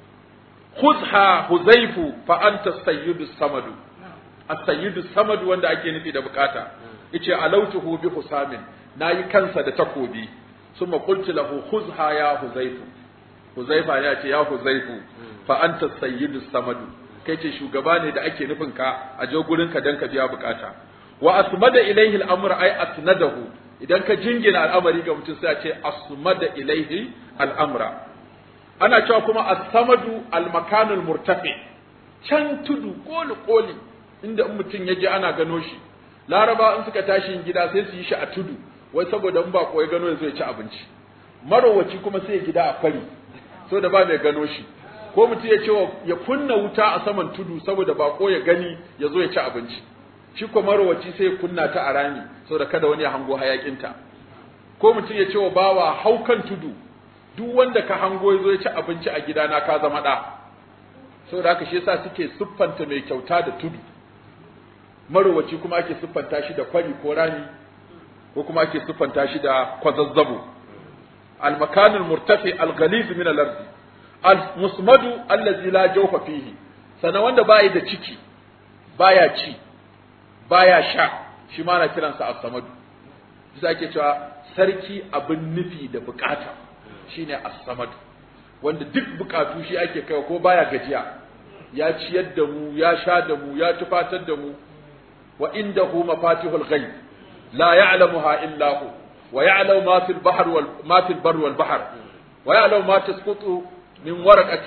khudha huzaifu fa anta sayyidu samadu as-sayyidu samadu wanda ake nufi da bukata yace alautuhu bi husamin nayi kansa da takobi summa qultu lahu khudha ya huzaifu huzaifa ya ce ya huzaifu fa anta sayyidu samadu kai ce shugaba ne da ake nufin ka a je gurin ka dan ka biya bukata wa asmada ilaihi al-amr ay asnadahu idan ka jingina al'amari ga mutum sai a ce asmada ilaihi al'amra ana cewa kuma as-samadu al-makanul murtafi can tudu koli koli inda in mutum ya je ana gano shi laraba in suka tashi gida sai su yi shi a tudu wai saboda in ba ya gano ya zo ya ci abinci marowaci kuma sai ya gida a fari so da ba mai gano shi ko mutum ya ce ya kunna wuta a saman tudu saboda bako ya gani ya zo ya ci abinci shi ko marowaci sai ya kunna ta a rami saboda kada wani ya hango hayakinta ko mutum ya ce wa bawa haukan tudu duk wanda ka hango ya zo ya ci abinci a gidana ka zama ɗa saboda haka shi yasa suke siffanta mai kyauta da tudu marowaci kuma ake siffanta shi da kwari ko rami ko kuma ake siffanta shi da kwazazzabo المكان المرتفع الغليظ من الارض المسمد الذي لا جوف فيه sana wanda bai da ciki baya ci baya sha shi ma na kiransa as-samadu shi ake cewa sarki abin nufi da bukata shine as-samadu wanda duk bukatu shi ake kai ko baya gajiya ya ciyar da mu ya sha da mu ya tufatar da mu wa indahu mafatihul ghaib la ya'lamuha illa hu ويعلم ما في البحر وال... ما في البر والبحر ويعلم ما تسقط من ورقة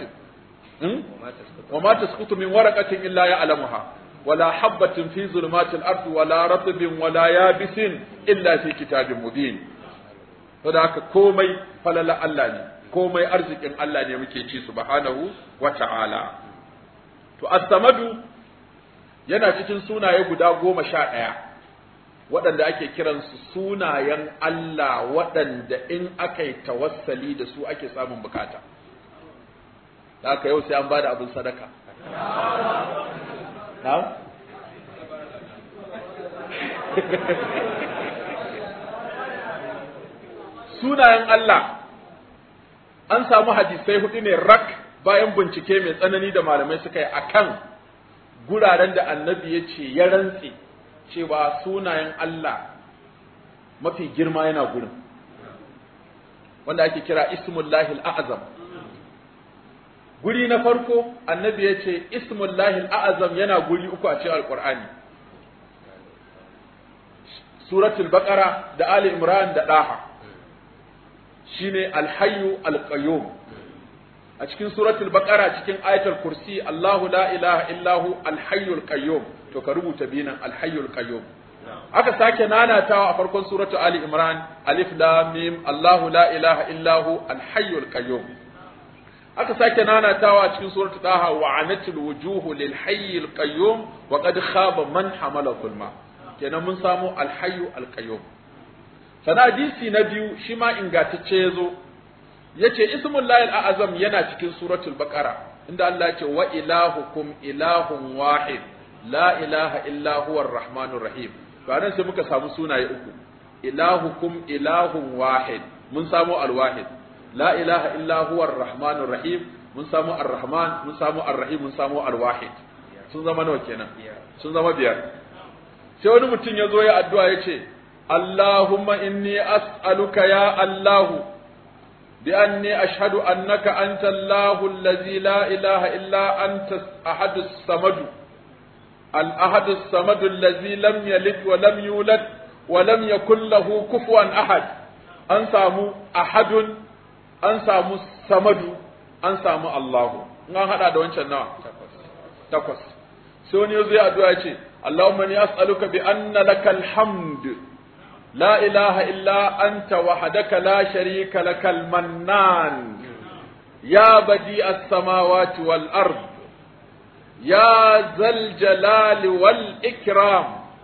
وما تسقط من ورقة إلا يعلمها ولا حبة في ظلمات الأرض ولا رطب ولا يابس إلا في كتاب مبين فذاك كومي فللا الله komai arzikin Allah ne muke ci subhanahu wa ta'ala to as-samadu yana cikin sunaye guda goma sha ɗaya waɗanda ake kiransu sunayen Allah waɗanda in aka yi tawassali da su ake samun bukata. Da haka yau sai an ba da abin sadaka. Sunayen Allah an samu hadisai hudu ne rak bayan bincike mai tsanani da malamai suka yi akan guraren da annabi ya ce ya rantse. cewa sunayen Allah mafi girma yana gurin wanda ake kira ismullahi al'azam guri na farko annabi ya ce ismullahi al'azam yana guri uku a cikin alƙur'ani suratul baqara da ali imran da daha shine alhayyu alqayyum a cikin suratul baqara cikin ayatul kursi Allahu la ilaha illahu alhayyul qayyum to ka rubuta binan alhayyul qayyum aka sake nanatawa a farkon suratul ali imran alif lam mim Allahu la ilaha illahu alhayyul qayyum aka sake nanatawa a cikin suratul taha wa anatil wujuhu lil hayyil qayyum wa qad khaba man hamala zulma kenan mun samu alhayyu alqayyum sana hadisi na biyu shi ma ingantacce yazo yace ismul lahil a'azam yana cikin suratul baqara inda Allah yace wa ilahukum ilahun wahid la ilaha illa huwa arrahmanur rahim to anan sai muka samu sunaye uku ilahukum ilahun wahid mun samu alwahid la ilaha illa huwa arrahmanur rahim mun samu arrahman mun samu arrahim mun samu alwahid sun zama nawa kenan sun zama biyar sai wani mutum ya zo ya addu'a ya ce Allahumma inni as'aluka ya Allahu بأني أشهد أنك أنت الله الذي لا إله إلا أنت أحد الصمد الأحد الصمد الذي لم يلد ولم يولد ولم يكن له كفوا أحد أنسامو أحد أنسامو الصمد أنسامو الله na hada da wancan nawa takwas sai wani yazo ya addu'a ce Allahumma ni as'aluka bi anna lakal hamd لا إله إلا أنت وحدك لا شريك لك المنان يا بديع السماوات والأرض يا ذا الجلال والإكرام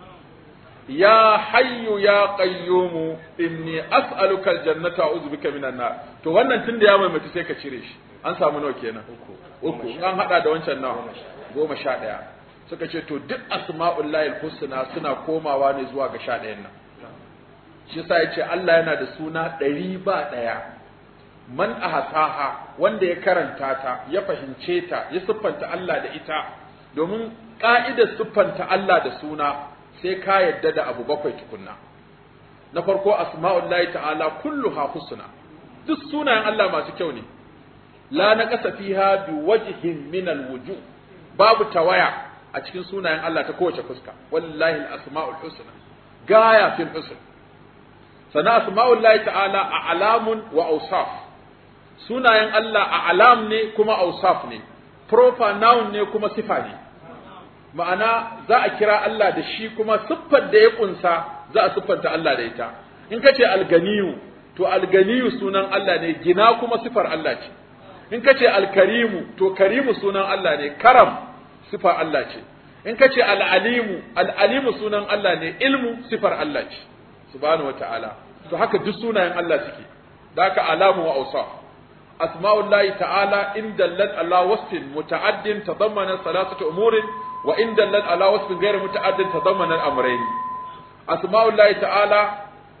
يا حي يا قيوم إني أسألك الجنة أعوذ بك من النار to wannan tun da ya maimaita sai ka cire shi an samu nawa kenan uku an hada da wancan nawa goma sha ɗaya suka ce to duk asma'ullahi husna suna komawa ne zuwa ga sha ɗayan nan shi yasa yace Allah yana da suna ɗari ba ɗaya man ahsaha wanda ya karanta ta ya fahimce ta ya siffanta Allah da ita domin ka'idar siffanta Allah da suna sai ka yadda da abu bakwai tukunna na farko asma'ullahi ta'ala kulluha husna duk sunayen Allah masu kyau ne la naqasa fiha bi wajhin min alwujuh babu tawaya a cikin sunayen Allah ta kowace fuska wallahi al-asma'ul husna gaya fil husn sana asma'ullahi ta'ala a alamun wa ausaf sunayen Allah a alam ne kuma ausaf ne proper noun ne kuma sifa ne ma'ana za a kira Allah da shi kuma siffar da ya kunsa za a siffanta Allah da ita in ka ce alganiyu to alganiyu sunan Allah ne gina kuma sifar Allah ce in ka ce alkarimu to karimu sunan Allah ne karam sifar Allah ce in ka ce al'alimu al'alimu sunan Allah ne ilmu sifar Allah ce subhanahu wata'ala to haka duk sunayen Allah suke da haka alamu wa awsaf asma'ullahi ta'ala in dallat ala wasfin muta'addin tadammana salasatu umurin wa in dallat ala wasfin ghayr muta'addin tadammana al-amrayn asma'ullahi ta'ala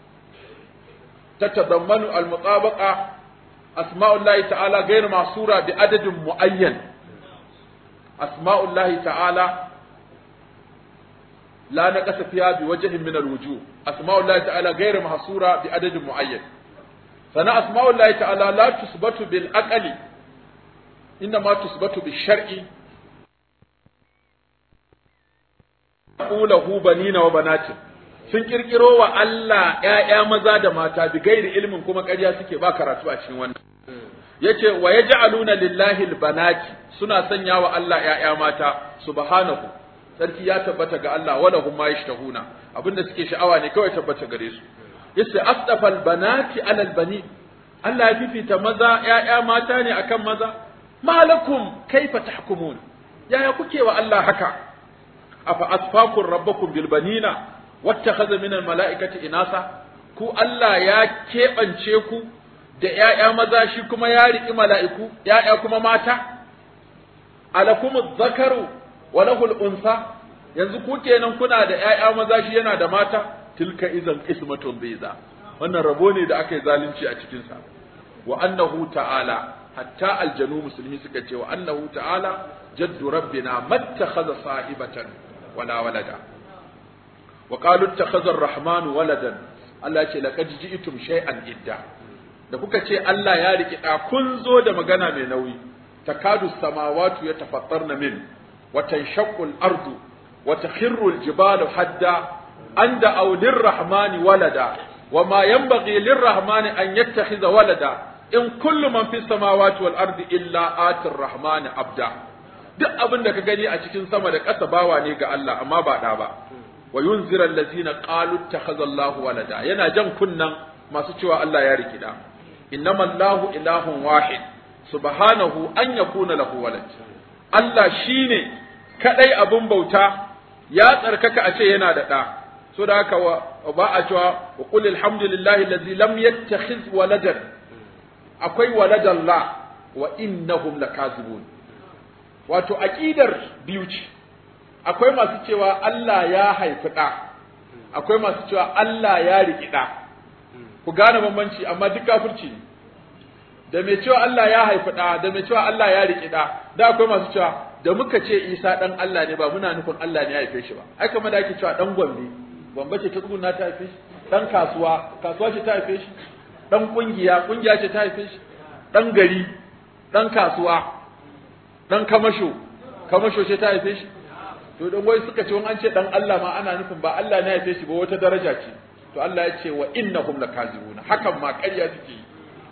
تتضمن المطابقة أسماء الله تعالى غير محصورة بعدد معين أسماء الله تعالى لا نقص فيها بوجه من الوجوه أسماء الله تعالى غير محصورة بعدد معين فأنا أسماء الله تعالى لا تثبت بالأقل إنما تثبت بالشرع له بنين وبنات sun kirkiro wa Allah ‘ya'ya maza da mata bi gairi ilimin kuma ƙarya suke ba karatu a cikin wannan. Yace wa ya ja'aluna lillahi banati suna sanya wa Allah ‘ya'ya mata subhanahu sarki ya tabbata ga Allah wala hum ma yashtahuna abinda suke sha'awa ne kawai tabbata gare su. Yace asdafal banati alal bani Allah ya fifita maza ‘ya'ya mata ne akan maza malakum kaifa tahkumun yaya kuke wa Allah haka afa asfakum rabbakum bil banina wattakhadha min almalaikati inasa ku Allah ya keɓance ku da ƴaƴa maza shi kuma ya riƙi mala'iku ƴaƴa kuma mata alakum dhakaru wa lahu unsa yanzu ku kenan kuna da ƴaƴa maza shi yana da mata tilka idan qismatun biza wannan rabo ne da aka yi zalunci a cikin sa wa annahu ta'ala hatta aljanu musulmi suka ce wa annahu ta'ala jaddu rabbina mattakhadha sahibatan wala walada وقالوا اتخذ الرحمن ولدا Allah ya ce laqad ji'tum shay'an idda da kuka ce Allah ya riki da kun zo da magana mai nauyi takadu samawati yatafattarna min wa tanshaqqu al-ardu wa takhirru al-jibalu hadda an da aulir rahmani walada wa ma yanbaghi lirrahmani an yattakhidha walada in kullu man fis samawati wal ardi illa atir rahmani abda duk abin da ka gani a cikin sama da ƙasa bawa ne ga Allah amma ba da ba wa yunzira allazina qalu ittakhadha Allahu walada yana jan kunnan masu cewa Allah ya riki da innama Allahu ilahun wahid subhanahu an yakuna lahu walad Allah shine kadai abin bauta ya tsarkaka a ce yana da da so da haka ba a cewa wa qul alhamdulillahi allazi lam yattakhiz waladan akwai waladan la wa innahum lakazibun wato aqidar biyu ce akwai masu cewa Allah ya haifi ɗa akwai masu cewa Allah ya riƙi ɗa ku gane bambanci amma duk kafirci ne da mai cewa Allah ya haifi ɗa da mai cewa Allah ya riƙi ɗa da akwai masu cewa da muka ce Isa ɗan Allah ne ba muna nufin Allah ne ya haife shi ba ai kamar da ake cewa ɗan Gombe Gombe ce ta tsuguna ta haife shi ɗan kasuwa kasuwa ce ta haife shi ɗan ƙungiya ƙungiya ce ta haife shi ɗan gari ɗan kasuwa ɗan kamasho kamasho ce ta haife shi to dan wai suka ce wani an ce dan Allah ma ana nufin ba Allah ne ya haife shi ba wata daraja ce to Allah ya ce wa innahum lakazibuna hakan ma ƙarya suke yi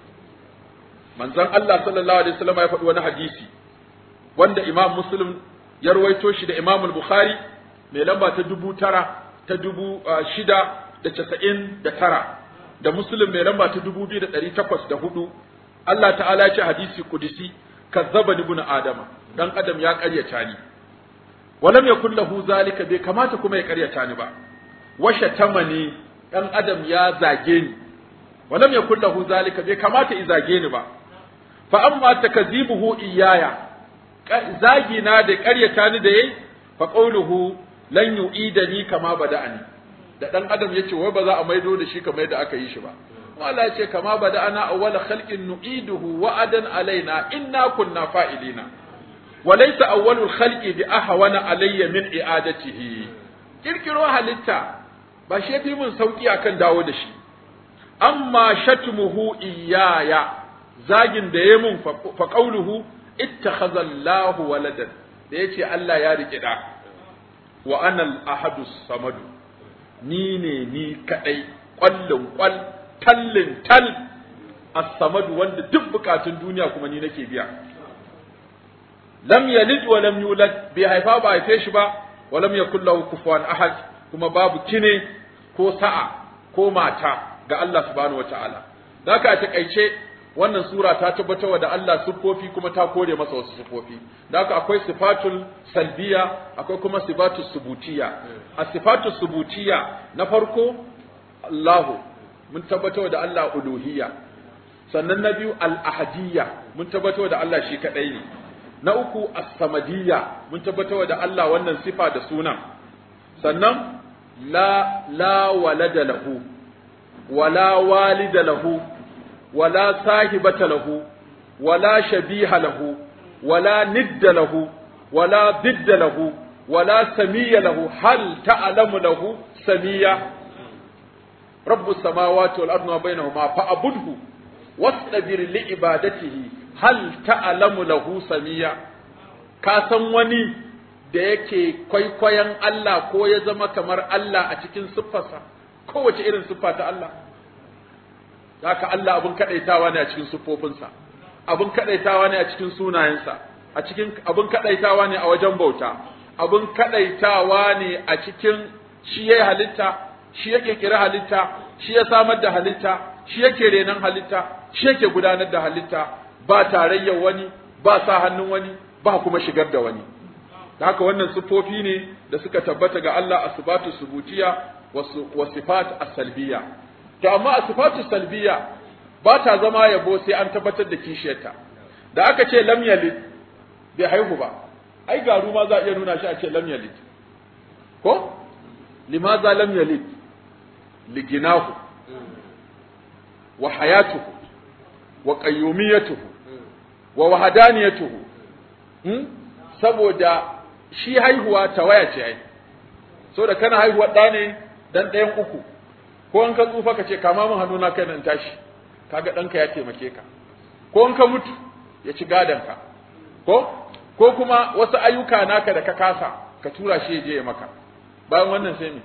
manzon Allah sallallahu alaihi wasallam ya faɗi wani hadisi wanda Imam Muslim ya rawaito shi da Imam Bukhari mai lamba ta dubu tara ta dubu shida da casa'in da tara da Muslim mai lamba ta dubu biyu da ɗari takwas da hudu Allah ta'ala ya ce hadisi kudisi kazzaba ibn adama dan adam ya ƙaryata ni walam yakul lahu zalika bai kamata kuma ya ƙaryata ni ba washa tamani dan adam ya zage ni walam yakul lahu zalika bai kamata i zage ni ba fa amma takzibuhu iyaya zagi na da ƙaryata ni da yayi fa qawluhu lan yu'idani kama bada'ani da dan adam yace wai ba za a maido da shi kamar yadda aka yi shi ba Allah ya ce kama bada'ana awwala khalqin nu'iduhu wa'adan alaina inna kunna fa'ilina wa laysa awwalul khalqi bi ahwana alayya min i'adatihi kirkiro halitta ba shi fi mun sauki akan dawo da shi amma shatmuhu iyaya zagin da ya mun fa qawluhu ittakhadha Allahu waladan da yace Allah ya rike da wa ana al-ahadus samadu ni ne ni kadai kwallon kwal tallin tal as-samadu wanda duk bukatun duniya kuma ni nake biya lam yalid wa lam yulad bai haifa ba haife shi ba wa lam yakul lahu kufuwan ahad kuma babu kine ko sa'a ko mata ga Allah subhanahu wataala haka a takaice wannan sura ta tabbatar da Allah siffofi kuma ta kore masa wasu siffofi haka akwai sifatul salbiya akwai kuma sifatul subutiya a sifatul subutiya na farko Allahu mun tabbatar da Allah uluhiyya sannan na biyu al-ahadiyya mun tabbatar da Allah shi kadai ne na uku as-samadiyya mun tabbatar da Allah wannan sifa da sunan sannan la la walada lahu wala walida lahu wala sahibata lahu wala shabiha lahu wala nidda lahu wala didda lahu wala samiyya lahu hal ta'lamu lahu samiyya رب السماوات والأرض وما بينهما فأبده واصطبر لعبادته هل تعلم له سميا ka san wani da yake kwaikwayon Allah ko ya zama kamar Allah a cikin siffarsa kowace irin siffa ta Allah haka Allah abin kadaitawa ne a cikin siffofinsa abin kadaitawa ne a cikin sunayensa a cikin abin kadaitawa ne a wajen bauta abin kadaitawa ne a cikin shi yayi halitta shi yake kira halitta shi ya samar da halitta shi yake renon halitta shi yake gudanar da halitta ba tarayyar wani ba sa hannun wani ba kuma shigar da wani da haka wannan sifofi ne da suka tabbata ga Allah asbatu subutiya wa sifat as-salbiya to amma asifatu salbiya ba ta zama yabo sai an tabbatar da kishiyarta da aka ce lam yalid bai haihu ba ai garu ma za a iya nuna shi a ce lam yalid ko limaza lam yalid liginahu wa hayatuhu wa qayyumiyatuhu wa wahadaniyatuhu hmm? saboda shi haihuwa tawaya ce ai saboda kana haihuwa ɗa ne dan ɗayan uku ko in ka tsufa ka ce kama min hannuna kai nan tashi kaga ɗanka ya taimake ka ko in ka mutu ya ci ka ko ko kuma wasu ayyuka naka da ka kasa ka tura shi ya je ya maka bayan wannan sai me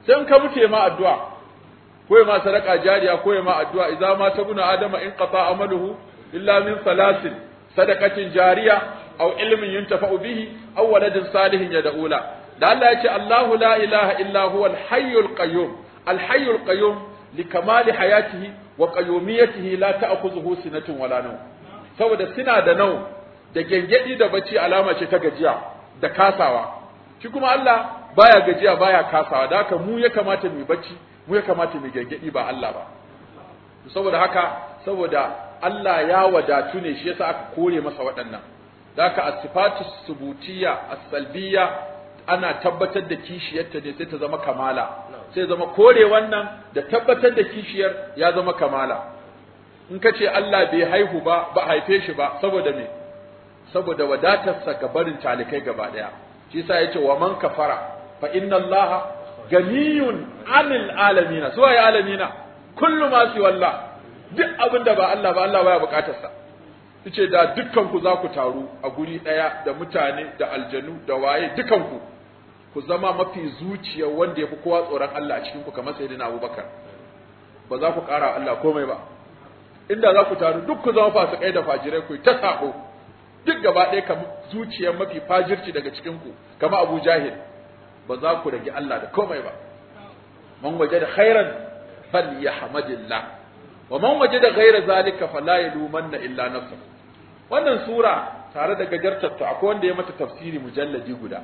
sai in ka mutu ya ma addu'a ko ya ma sadaka jariya ko ya ma addu'a idza ma tabuna adama in qata amaluhu illa min salasin sadaqatin jariya aw ilmin yuntafa'u bihi aw waladin salihin yad'ula da Allah ya ce Allahu la ilaha illa huwa al-hayyul qayyum al-hayyul qayyum likamali hayatihi wa qayyumiyatihi la ta'khudhuhu sinatun wala nawm saboda suna da nau da gengedi da bacci alama ce ta gajiya da kasawa shi kuma Allah baya gajiya baya kasawa da haka mu ya kamata mu bacci mu ya kamata mu gengedi ba Allah ba saboda haka saboda Allah ya wadatu ne shi yasa aka kore masa waɗannan da haka as-sifatu subutiyya as-salbiyya ana tabbatar da kishiyarta ne sai ta zama kamala sai zama kore wannan da tabbatar da kishiyar ya zama kamala in ka ce Allah bai haihu ba ba haife shi ba saboda me saboda wadatarsa ga barin talikai gaba daya shi yasa yace wa man kafara fa inna Allah ganiyun anil alamina suwa ya alamina kullu ma si wallah duk abinda ba Allah ba Allah baya bukatar sa yace da dukkan ku za ku taru a guri daya da mutane da aljanu da waye dukkan ku ku zama mafi zuciya wanda yafi kowa tsoron Allah a cikin ku kamar sayyidina Abubakar ba za ku ƙara Allah komai ba inda za ku taru duk ku zama fasikai da fajirai ku ta sako duk gaba ɗaya kamar zuciyar mafi fajirci daga cikin ku kamar Abu Jahil ba za ku rage Allah da komai ba man wajada khairan falyahmadillah wa man wajada ghaira zalika fala yalumanna illa nafsahu wannan sura tare da gajartar ta akwai wanda ya mata tafsiri mujalladi guda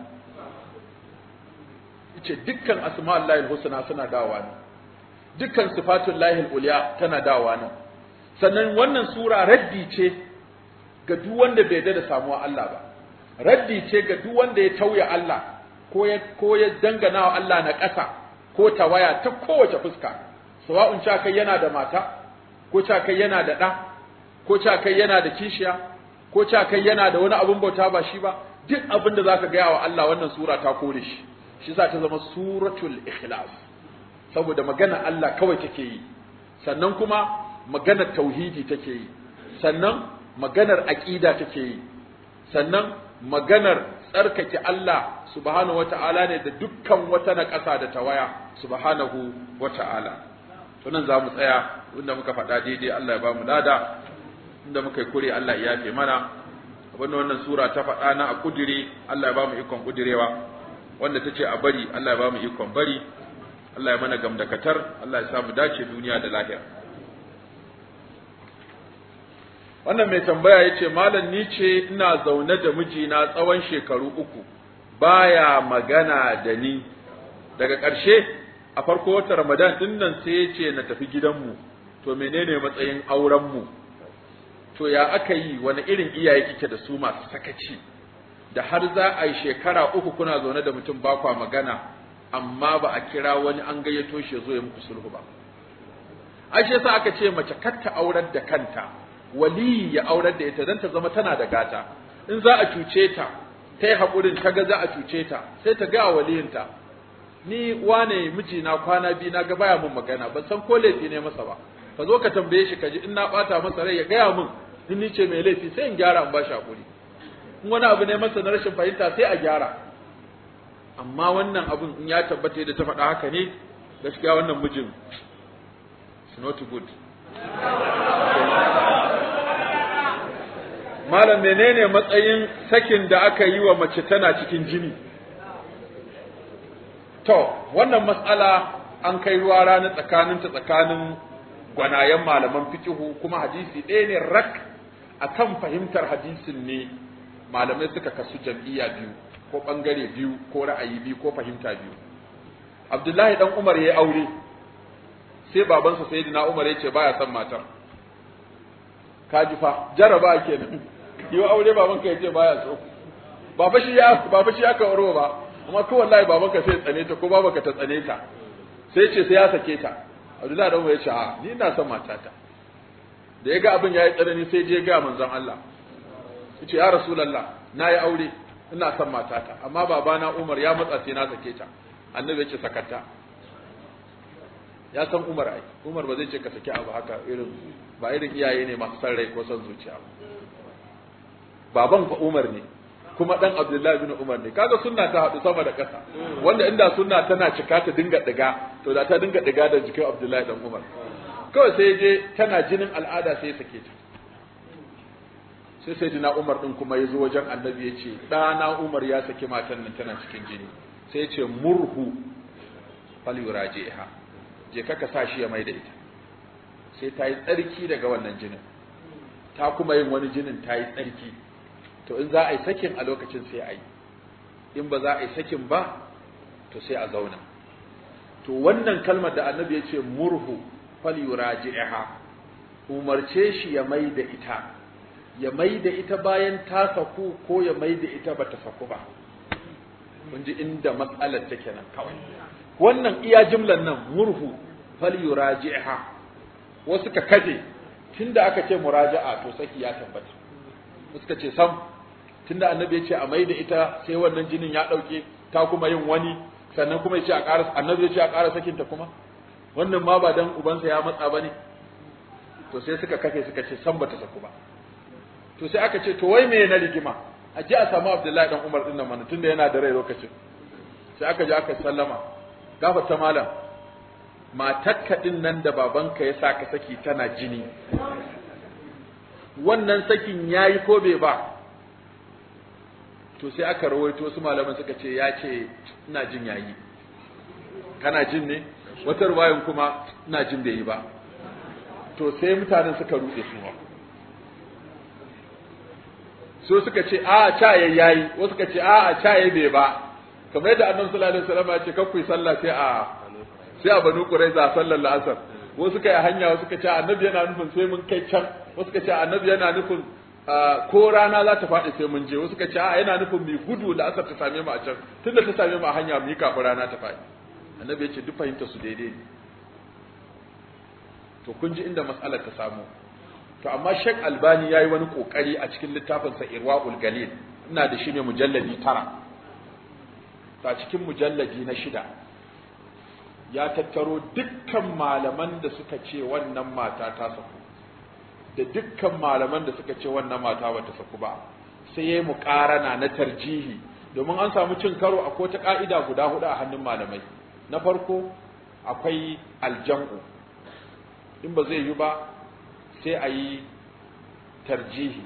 yace dukkan asma'ullahi husna suna dawowa ne dukkan sifatullahi uliya tana dawowa ne sannan wannan sura raddi ce ga duk wanda bai da samuwa Allah ba raddi ce ga duk wanda ya tauya Allah ko ya ko ya dangana wa Allah na ƙasa ko tawaya ta kowace fuska sawa'un cha kai yana da mata ko cha kai yana da ɗa ko cha kai yana da kishiya ko cha kai yana da wani abun bauta ba shi ba duk abin da zaka gaya wa Allah wannan sura ta kore shi shi sa ta zama suratul ikhlas saboda magana Allah kawai take yi sannan kuma maganar tauhidi take yi sannan maganar aqida take yi sannan maganar tsarkake Allah subhanahu wata'ala ne da dukkan wata na ƙasa da tawaya subhanahu wata'ala to nan za mu tsaya inda muka faɗa daidai Allah ya ba mu lada inda muka yi kure Allah ya yafe mana abinda wannan sura ta faɗa na a kudire Allah ya ba mu ikon kudirewa wanda ta ce a bari Allah ya ba mu ikon bari Allah ya mana gamdakatar Allah ya sa mu dace duniya da lahira wannan mai tambaya ya ce malam ni ce ina zaune da mijina tsawon shekaru uku baya magana da ni daga ƙarshe a farko wata ramadan din nan sai ya ce na tafi gidanmu to menene matsayin aurenmu to ya aka yi wani irin iyaye kike da su masu sakaci da har za a yi shekara uku kuna zaune da mutum ba kwa magana amma ba a kira wani an gayyato shi ya zo ya muku sulhu ba ai shi yasa aka ce mace kar ta aurar da kanta wali ya aurar da ita dan ta zama tana da gata in za a cuce ta ta yi haƙurin ta ga za a cuce ta sai ta ga waliyinta ni wane mijina kwana biyu na ga baya mun magana ban san ko laifi ne masa ba ka zo ka tambaye shi ka ji in na bata masa rai ya gaya min in ni ce mai laifi sai in gyara in ba shi haƙuri in wani abu ne masa na rashin fahimta sai a gyara amma wannan abun in ya tabbata da ta faɗa haka ne gaskiya wannan mijin it's not good malam menene matsayin sakin da aka yi wa mace tana cikin jini to wannan matsala an kai ruwa rana tsakaninta tsakanin gwanayen malaman fikihu kuma hadisi ɗaya ne rak akan fahimtar hadisin ne malamai suka kasu jam'iyya biyu ko ɓangare biyu ko ra'ayi biyu ko fahimta biyu abdullahi dan umar ya yi aure sai babansa sayyidina umar ya ce baya son matar kaji fa jaraba kenan yi aure babanka ya ce baya so ba fa shi ya ba fa shi aka aure ba amma ko wallahi babanka sai tsane ta ko babanka ta tsane ta sai ce sai ya sake ta Abdullahi dan ya ce a ni ina son matata da ya ga abin yayi tsanani sai je ga manzon Allah yace ya rasulullah na yi aure ina son matata amma babana Umar ya matsa sai na sake ta annabi ya ce sakata ya san Umar ai Umar ba zai ce ka saki abu haka irin ba irin iyaye ne masu san rai ko son zuciya ba baban fa Umar ne kuma dan Abdullahi bin Umar ne kaga sunna ta haɗu sama da ƙasa wanda inda sunna tana cika ta dinga diga to da ta dinga diga da jikin Abdullahi dan Umar kawai sai je tana jinin al'ada sai ya sake ta sai sai dina Umar din kuma ya zo wajen annabi ya ce ɗana Umar ya saki matan nan tana cikin jini sai ya ce murhu falyurajiha je ka sa shi ya mai da ita sai ta yi tsarki daga wannan jinin ta kuma yin wani jinin ta yi tsarki to in za a yi sakin a lokacin sai a yi in ba za a yi sakin ba to sai a zauna to wannan kalmar da annabi ya ce murhu falyuraji'ha umarce shi ya mai da ita ya mai da ita bayan ta saku ko ya mai da ita bata saku ba mun ji inda matsalar take nan kawai wannan iya jimlan nan murhu falyuraji'ha wasu ka kaje tunda aka ce muraja'a to saki ya tabbata suka ce sam tunda annabi ya ce a mai da ita sai wannan jinin ya dauke ta kuma yin wani sannan kuma ya ce a ƙara annabi ya ce a ƙara sakinta kuma wannan ma ba dan ubansa ya matsa bane to sai suka kafe suka ce san bata saku ba to sai aka ce to wai me na rigima a je a samu Abdullahi dan Umar din nan mana tunda yana da rai lokacin sai aka je aka sallama gafarta malam matakka din nan da babanka ya sa ka saki tana jini wannan sakin yayi ko bai ba to sai aka rawaito su malaman suka ce ya ce ina jin yayi kana jin ne wata ruwayan kuma ina jin bai yi ba to sai mutanen suka rude su ma so suka ce a ca yayi wasu suka ce a a ca bai ba kamar yadda annabi sallallahu alaihi wasallam ya ce kakku sallah sai a sai a banu quraiza sallar la'asar wasu suka yi hanya wasu suka ce annabi yana nufin sai mun kai can wasu suka ce annabi yana nufin ko rana za ta faɗi sai mun je wasu suka ce a yana nufin mai gudu la'asar ta same mu a can tunda ta same mu a hanya mu yi kafin rana ta faɗi annabi ya ce duk fahimta su daidai ne to kun ji inda mas'alar ta samu to amma Sheikh Albani yayi wani kokari a cikin littafin sa Irwaul Galil ina da shi ne mujalladi tara ta cikin mujalladi na shida ya tattaro dukkan malaman da suka ce wannan mata ta saku da dukkan malaman da suka ce wannan mata bata saku ba sai yayi muqarana na tarjihi domin an samu cin karo akwai ta ka'ida guda hudu a hannun malamai na farko akwai aljam'u in ba zai yi ba sai a yi tarjihi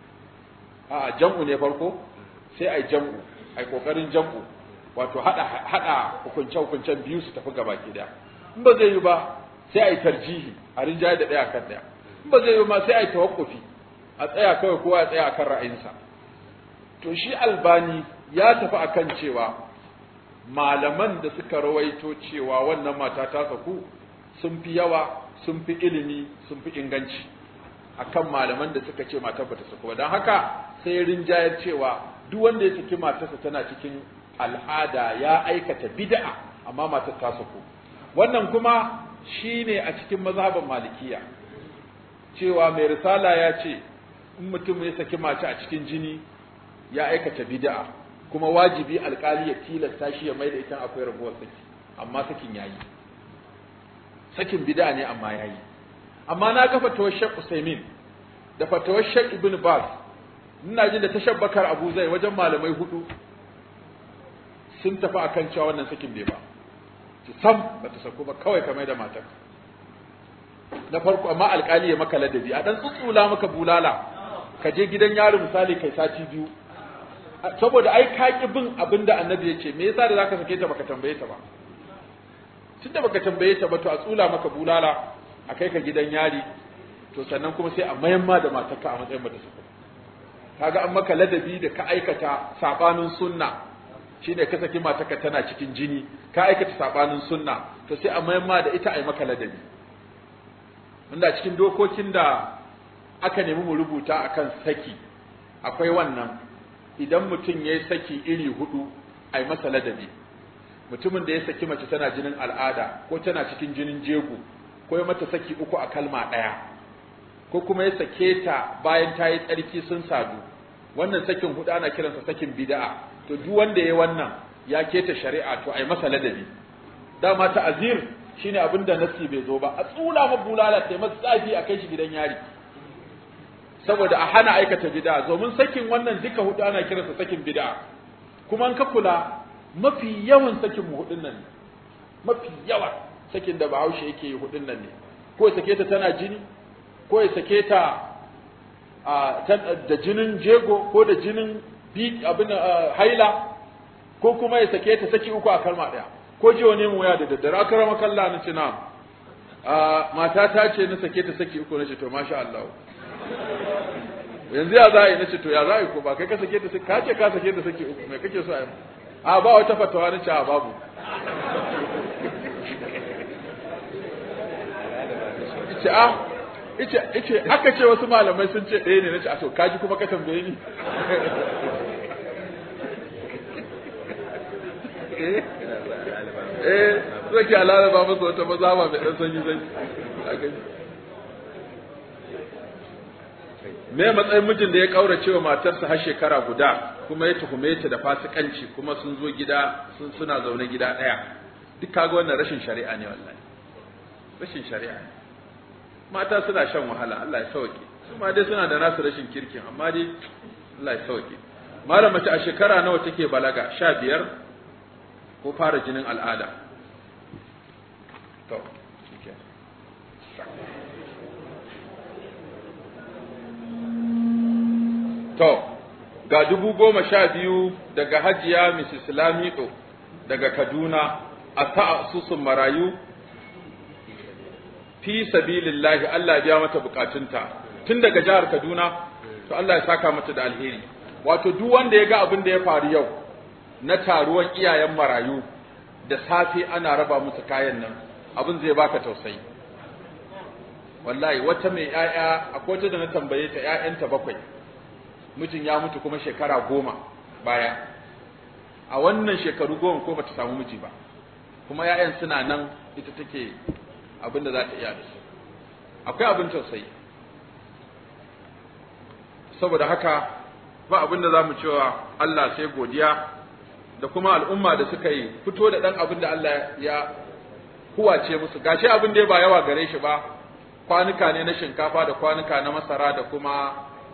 a jam'u ne farko sai a yi jam'u a yi ƙoƙarin jam'u wato haɗa hukunce-hukuncen biyu su tafi gaba ɗaya in ba zai yi ba sai a yi tarjihi a rinjaye da ɗaya kan ɗaya in ba zai yi ba sai a yi tawakkufi a tsaya kawai kowa ya tsaya akan ra'ayinsa to shi albani ya tafi akan cewa malaman da suka rawaito cewa wannan mata ta saku sun fi yawa sun fi ilimi sun fi inganci akan malaman da suka ce matar bata saku ba don haka sai rinjayar cewa duk wanda ya saki matarsa tana cikin al'ada ya aikata bid'a amma matar ta saku wannan kuma shine a cikin mazhaban malikiya cewa mai risala ya ce in mutum ya saki mace a cikin jini ya aikata bid'a kuma wajibi alkali ya tilasta shi ya mai da ita akwai rabuwar saki amma sakin yayi sakin bid'a ne amma yayi amma na ga fatawar Sheikh Usaimin da fatawar Sheikh Ibn Baz ina jin da tashabbakar Abu Zai wajen malamai hudu sun tafi akan cewa wannan sakin bai ba ki sam bata sako ba kawai ka mai da matar na farko amma alkali ya maka ladabi a dan tsutsula maka bulala ka je gidan yaro misali kai sati biyu saboda ai ka ki bin abinda annabi ya ce me yasa da zaka sake ta baka tambaye ta ba tunda baka tambaye ta ba to a tsula maka bulala a kai ka gidan yari to sannan kuma sai a mayan ma da matarka a matsayin mata suka kaga an maka ladabi da ka aikata sabanin sunna shine ka saki matarka tana cikin jini ka aikata sabanin sunna to sai a mayan ma da ita a yi maka ladabi wanda cikin dokokin da aka nemi mu rubuta akan saki akwai wannan idan mutum ya yi saki iri hudu a yi masa ladabi mutumin da ya saki mace tana jinin al'ada ko tana cikin jinin jego ko ya mata saki uku a kalma ɗaya ko kuma ya sake ta bayan ta yi tsarki sun sadu wannan sakin hudu ana kiransa sakin bid'a to duk wanda ya wannan ya keta shari'a to ai masa ladabi dama ta'azir shine abin da nasi bai zo ba a tsula ma bulala sai masa tsafi a kai shi gidan yari saboda a hana aikata bid'a domin sakin wannan duka hudu ana kiransa sakin bid'a kuma an ka kula mafi yawan sakin mu hudun nan ne mafi yawa sakin da Bahaushe yake yi hudun nan ne ko ya sake ta tana jini ko ya sake ta da jinin jego ko da jinin abin haila ko kuma ya sake ta saki uku a kalma ɗaya ko ji wani mu waya da daddare aka rama kalla na cina mata ta ce na sake ta saki uku na ce to masha Allah yanzu ya za a yi na ce to ya za a yi ko ba kai ka sake ta saki ka ce ka sake ta saki uku mai kake so a yi a ba wata fatawa na ce a babu ce a ice ice aka ce wasu malamai sun ce ɗaya ne na ce a to kaji kuma ka tambaye ni eh zai ke alalaba masa wata maza ba mai ɗan sanyi sanyi me matsayin mijin da ya kaura cewa matarsa har shekara guda kuma ya tuhume ta da fasikanci kuma sun zo gida sun suna zaune gida ɗaya duk kaga wannan rashin shari'a ne wallahi rashin shari'a ne mata suna shan wahala Allah ya sauke su ma dai suna da nasu rashin kirkin amma dai Allah ya sauke malam mace a shekara nawa take balaga sha biyar ko fara jinin al'ada to to ga dubu goma sha biyu daga hajiya Mrs. Lamido daga Kaduna a ta'asusun marayu fi sabilillahi Allah biya mata bukatunta tun daga jihar Kaduna to Allah ya saka mata da alheri wato duk wanda ya ga abin da ya faru yau na taruwan iyayen marayu da safe ana raba musu kayan nan abin zai baka tausayi wallahi wata mai ƴaƴa akwai wata da na tambaye ta ƴaƴanta bakwai mijin ya mutu kuma shekara goma baya a wannan shekaru goma ko bata samu miji ba kuma ƴaƴan suna nan ita take abin da za ta iya da su akwai abin tausayi saboda haka ba abin da za mu cewa Allah sai godiya da kuma al'umma da suka yi fito da ɗan abin da Allah ya huwace musu gashi abin da ba yawa gare shi ba kwanuka ne na shinkafa da kwanuka na masara da kuma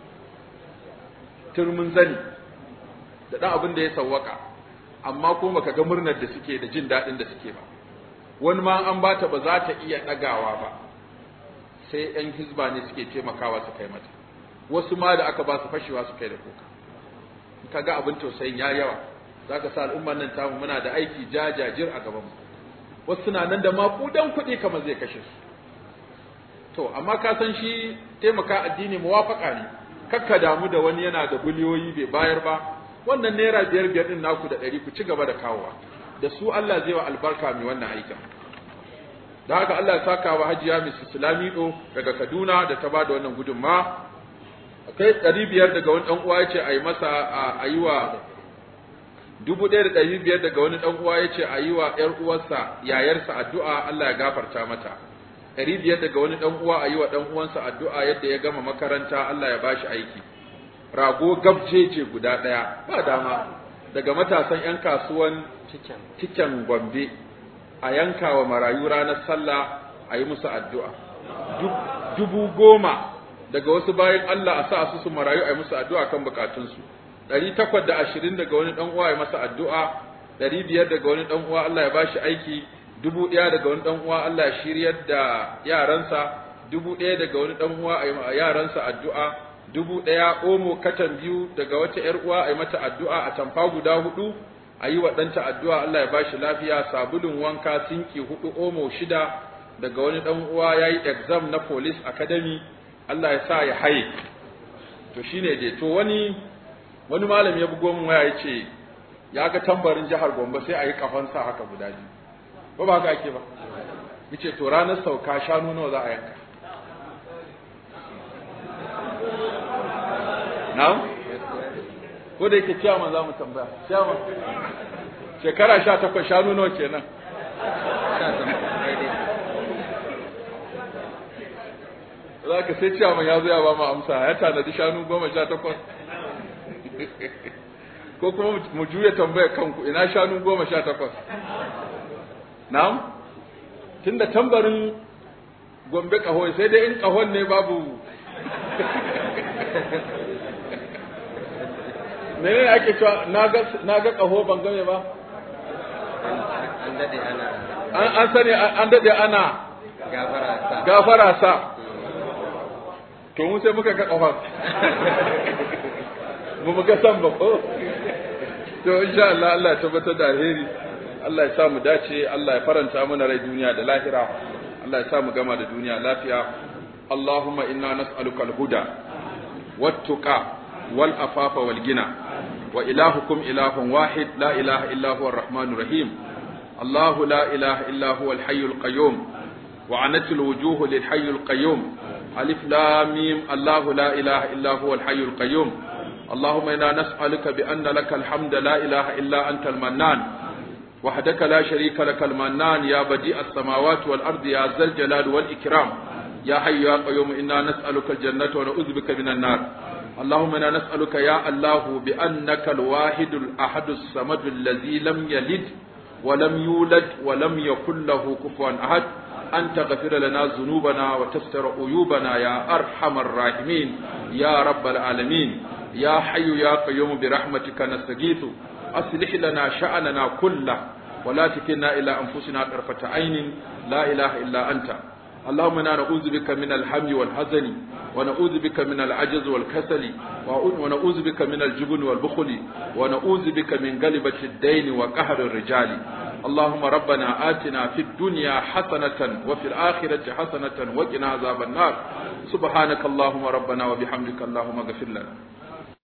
turmin zani da ɗan abin da ya sawwaka amma kuma baka ga murnar da suke da jin daɗin da suke ba wani ma an bata ba za ta iya ɗagawa ba sai ‘yan hizba ne suke taimakawa su kai mata wasu ma da aka ba su fashewa su kai da kuka ka ga abin tausayin ya yawa za ka sa al'ummar nan tamu muna da aiki jajajir a gaban mu wasu suna nan da maƙudan kuɗi kamar zai kashe su to amma ka san shi taimaka addini muwafaka ne kakka damu da wani yana da biliyoyi bai bayar ba wannan naira biyar biyar din naku da ɗari ku ci gaba da kawowa da su Allah zai wa albarka mai wannan aikin da haka Allah ya saka wa hajiya Mrs. Lamido daga Kaduna da ta bada wannan gudunma akai ɗari biyar daga wani ɗan uwa yace a yi masa a yi wa dubu ɗaya da ɗari biyar daga wani ɗan uwa yace a yi wa ƴar uwarsa yayarsa addu'a Allah ya gafarta mata ɗari biyar daga wani ɗan uwa a yi wa ɗan uwansa addu'a yadda ya gama makaranta Allah ya bashi aiki rago gabjeje guda ɗaya ba dama daga matasan 'yan kasuwan cikin gombe a yanka wa marayu ranar sallah a yi musu addu'a dubu goma daga wasu bayan Allah a sa su su marayu a yi musu addu'a kan bukatunsu ɗari takwas da ashirin daga wani ɗan uwa ya masa addu'a ɗari biyar daga wani ɗan uwa Allah ya bashi aiki dubu ɗaya daga wani ɗan uwa Allah ya shiryar da yaransa dubu ɗaya daga wani ɗan uwa a yi yaransa addu'a dubu ɗaya omo katan biyu daga wata ‘yar uwa a yi mata addu'a a tamfa guda hudu a yi wa ɗanta addu'a Allah ya ba shi lafiya sabulun wanka sinki hudu omo shida daga wani ɗan uwa ya yi exam na police academy Allah ya sa ya haye to shine dai to wani wani malam ya bugo min waya ya ce ya ga tambarin jihar Gombe sai a yi kafansa haka guda biyu ba ba haka ake ba yace to ranar sauka shanu nawa za a yanka na'am ko da yake ciyaman za mu tambaya ciyaman shekara sha takwas shanu nawa kenan za ka sai ciyaman ya zo ya ba mu amsa ya tanadi shanu goma sha takwas ko kuma mu juya tambaya kanku ina shanu goma sha takwas na'am tunda tambarin gombe kaho sai dai in kahon ne babu menene ake cewa naga naga kaho ban game ba an dade ana an an sani an dade ana gafara sa gafara sa to mu sai muka ga kafar mu muka san ba ko to insha Allah Allah ya tabbatar da alheri Allah ya sa mu dace Allah ya faranta mana rai duniya da lahira Allah ya sa mu gama da duniya lafiya Allahumma inna nas'aluka al-huda wat-tuqa wal-afafa wal-ghina wa ilahukum ilahun wahid la ilaha illa huwa ar-rahmanur rahim الله لا إله إلا هو الحي القيوم وعنت الوجوه للحي القيوم ألف لام ميم الله لا إله إلا هو الحي القيوم اللهم إنا نسألك بأن لك الحمد لا إله إلا أنت المنان وحدك لا شريك لك المنان يا بديع السماوات والأرض يا ذا الجلال والإكرام يا حي يا قيوم إنا نسألك الجنة ونعوذ بك من النار اللهم إنا نسألك يا الله بأنك الواحد الأحد الصمد الذي لم يلد ولم يولد ولم يكن له كفوا أحد أن تغفر لنا ذنوبنا وتستر عيوبنا يا أرحم الراحمين يا رب العالمين يا حي يا قيوم برحمتك نستغيث أصلح لنا شأننا كله ولا تكلنا إلى أنفسنا طرفة عين لا إله إلا أنت اللهم انا نعوذ بك من الهم والحزن ونعوذ بك من العجز والكسل ونعوذ بك من الجبن والبخل ونعوذ بك من غلبة الدين وقهر الرجال اللهم ربنا آتنا في الدنيا حسنة وفي الآخرة حسنة وقنا عذاب النار سبحانك اللهم ربنا وبحمدك اللهم اغفر لنا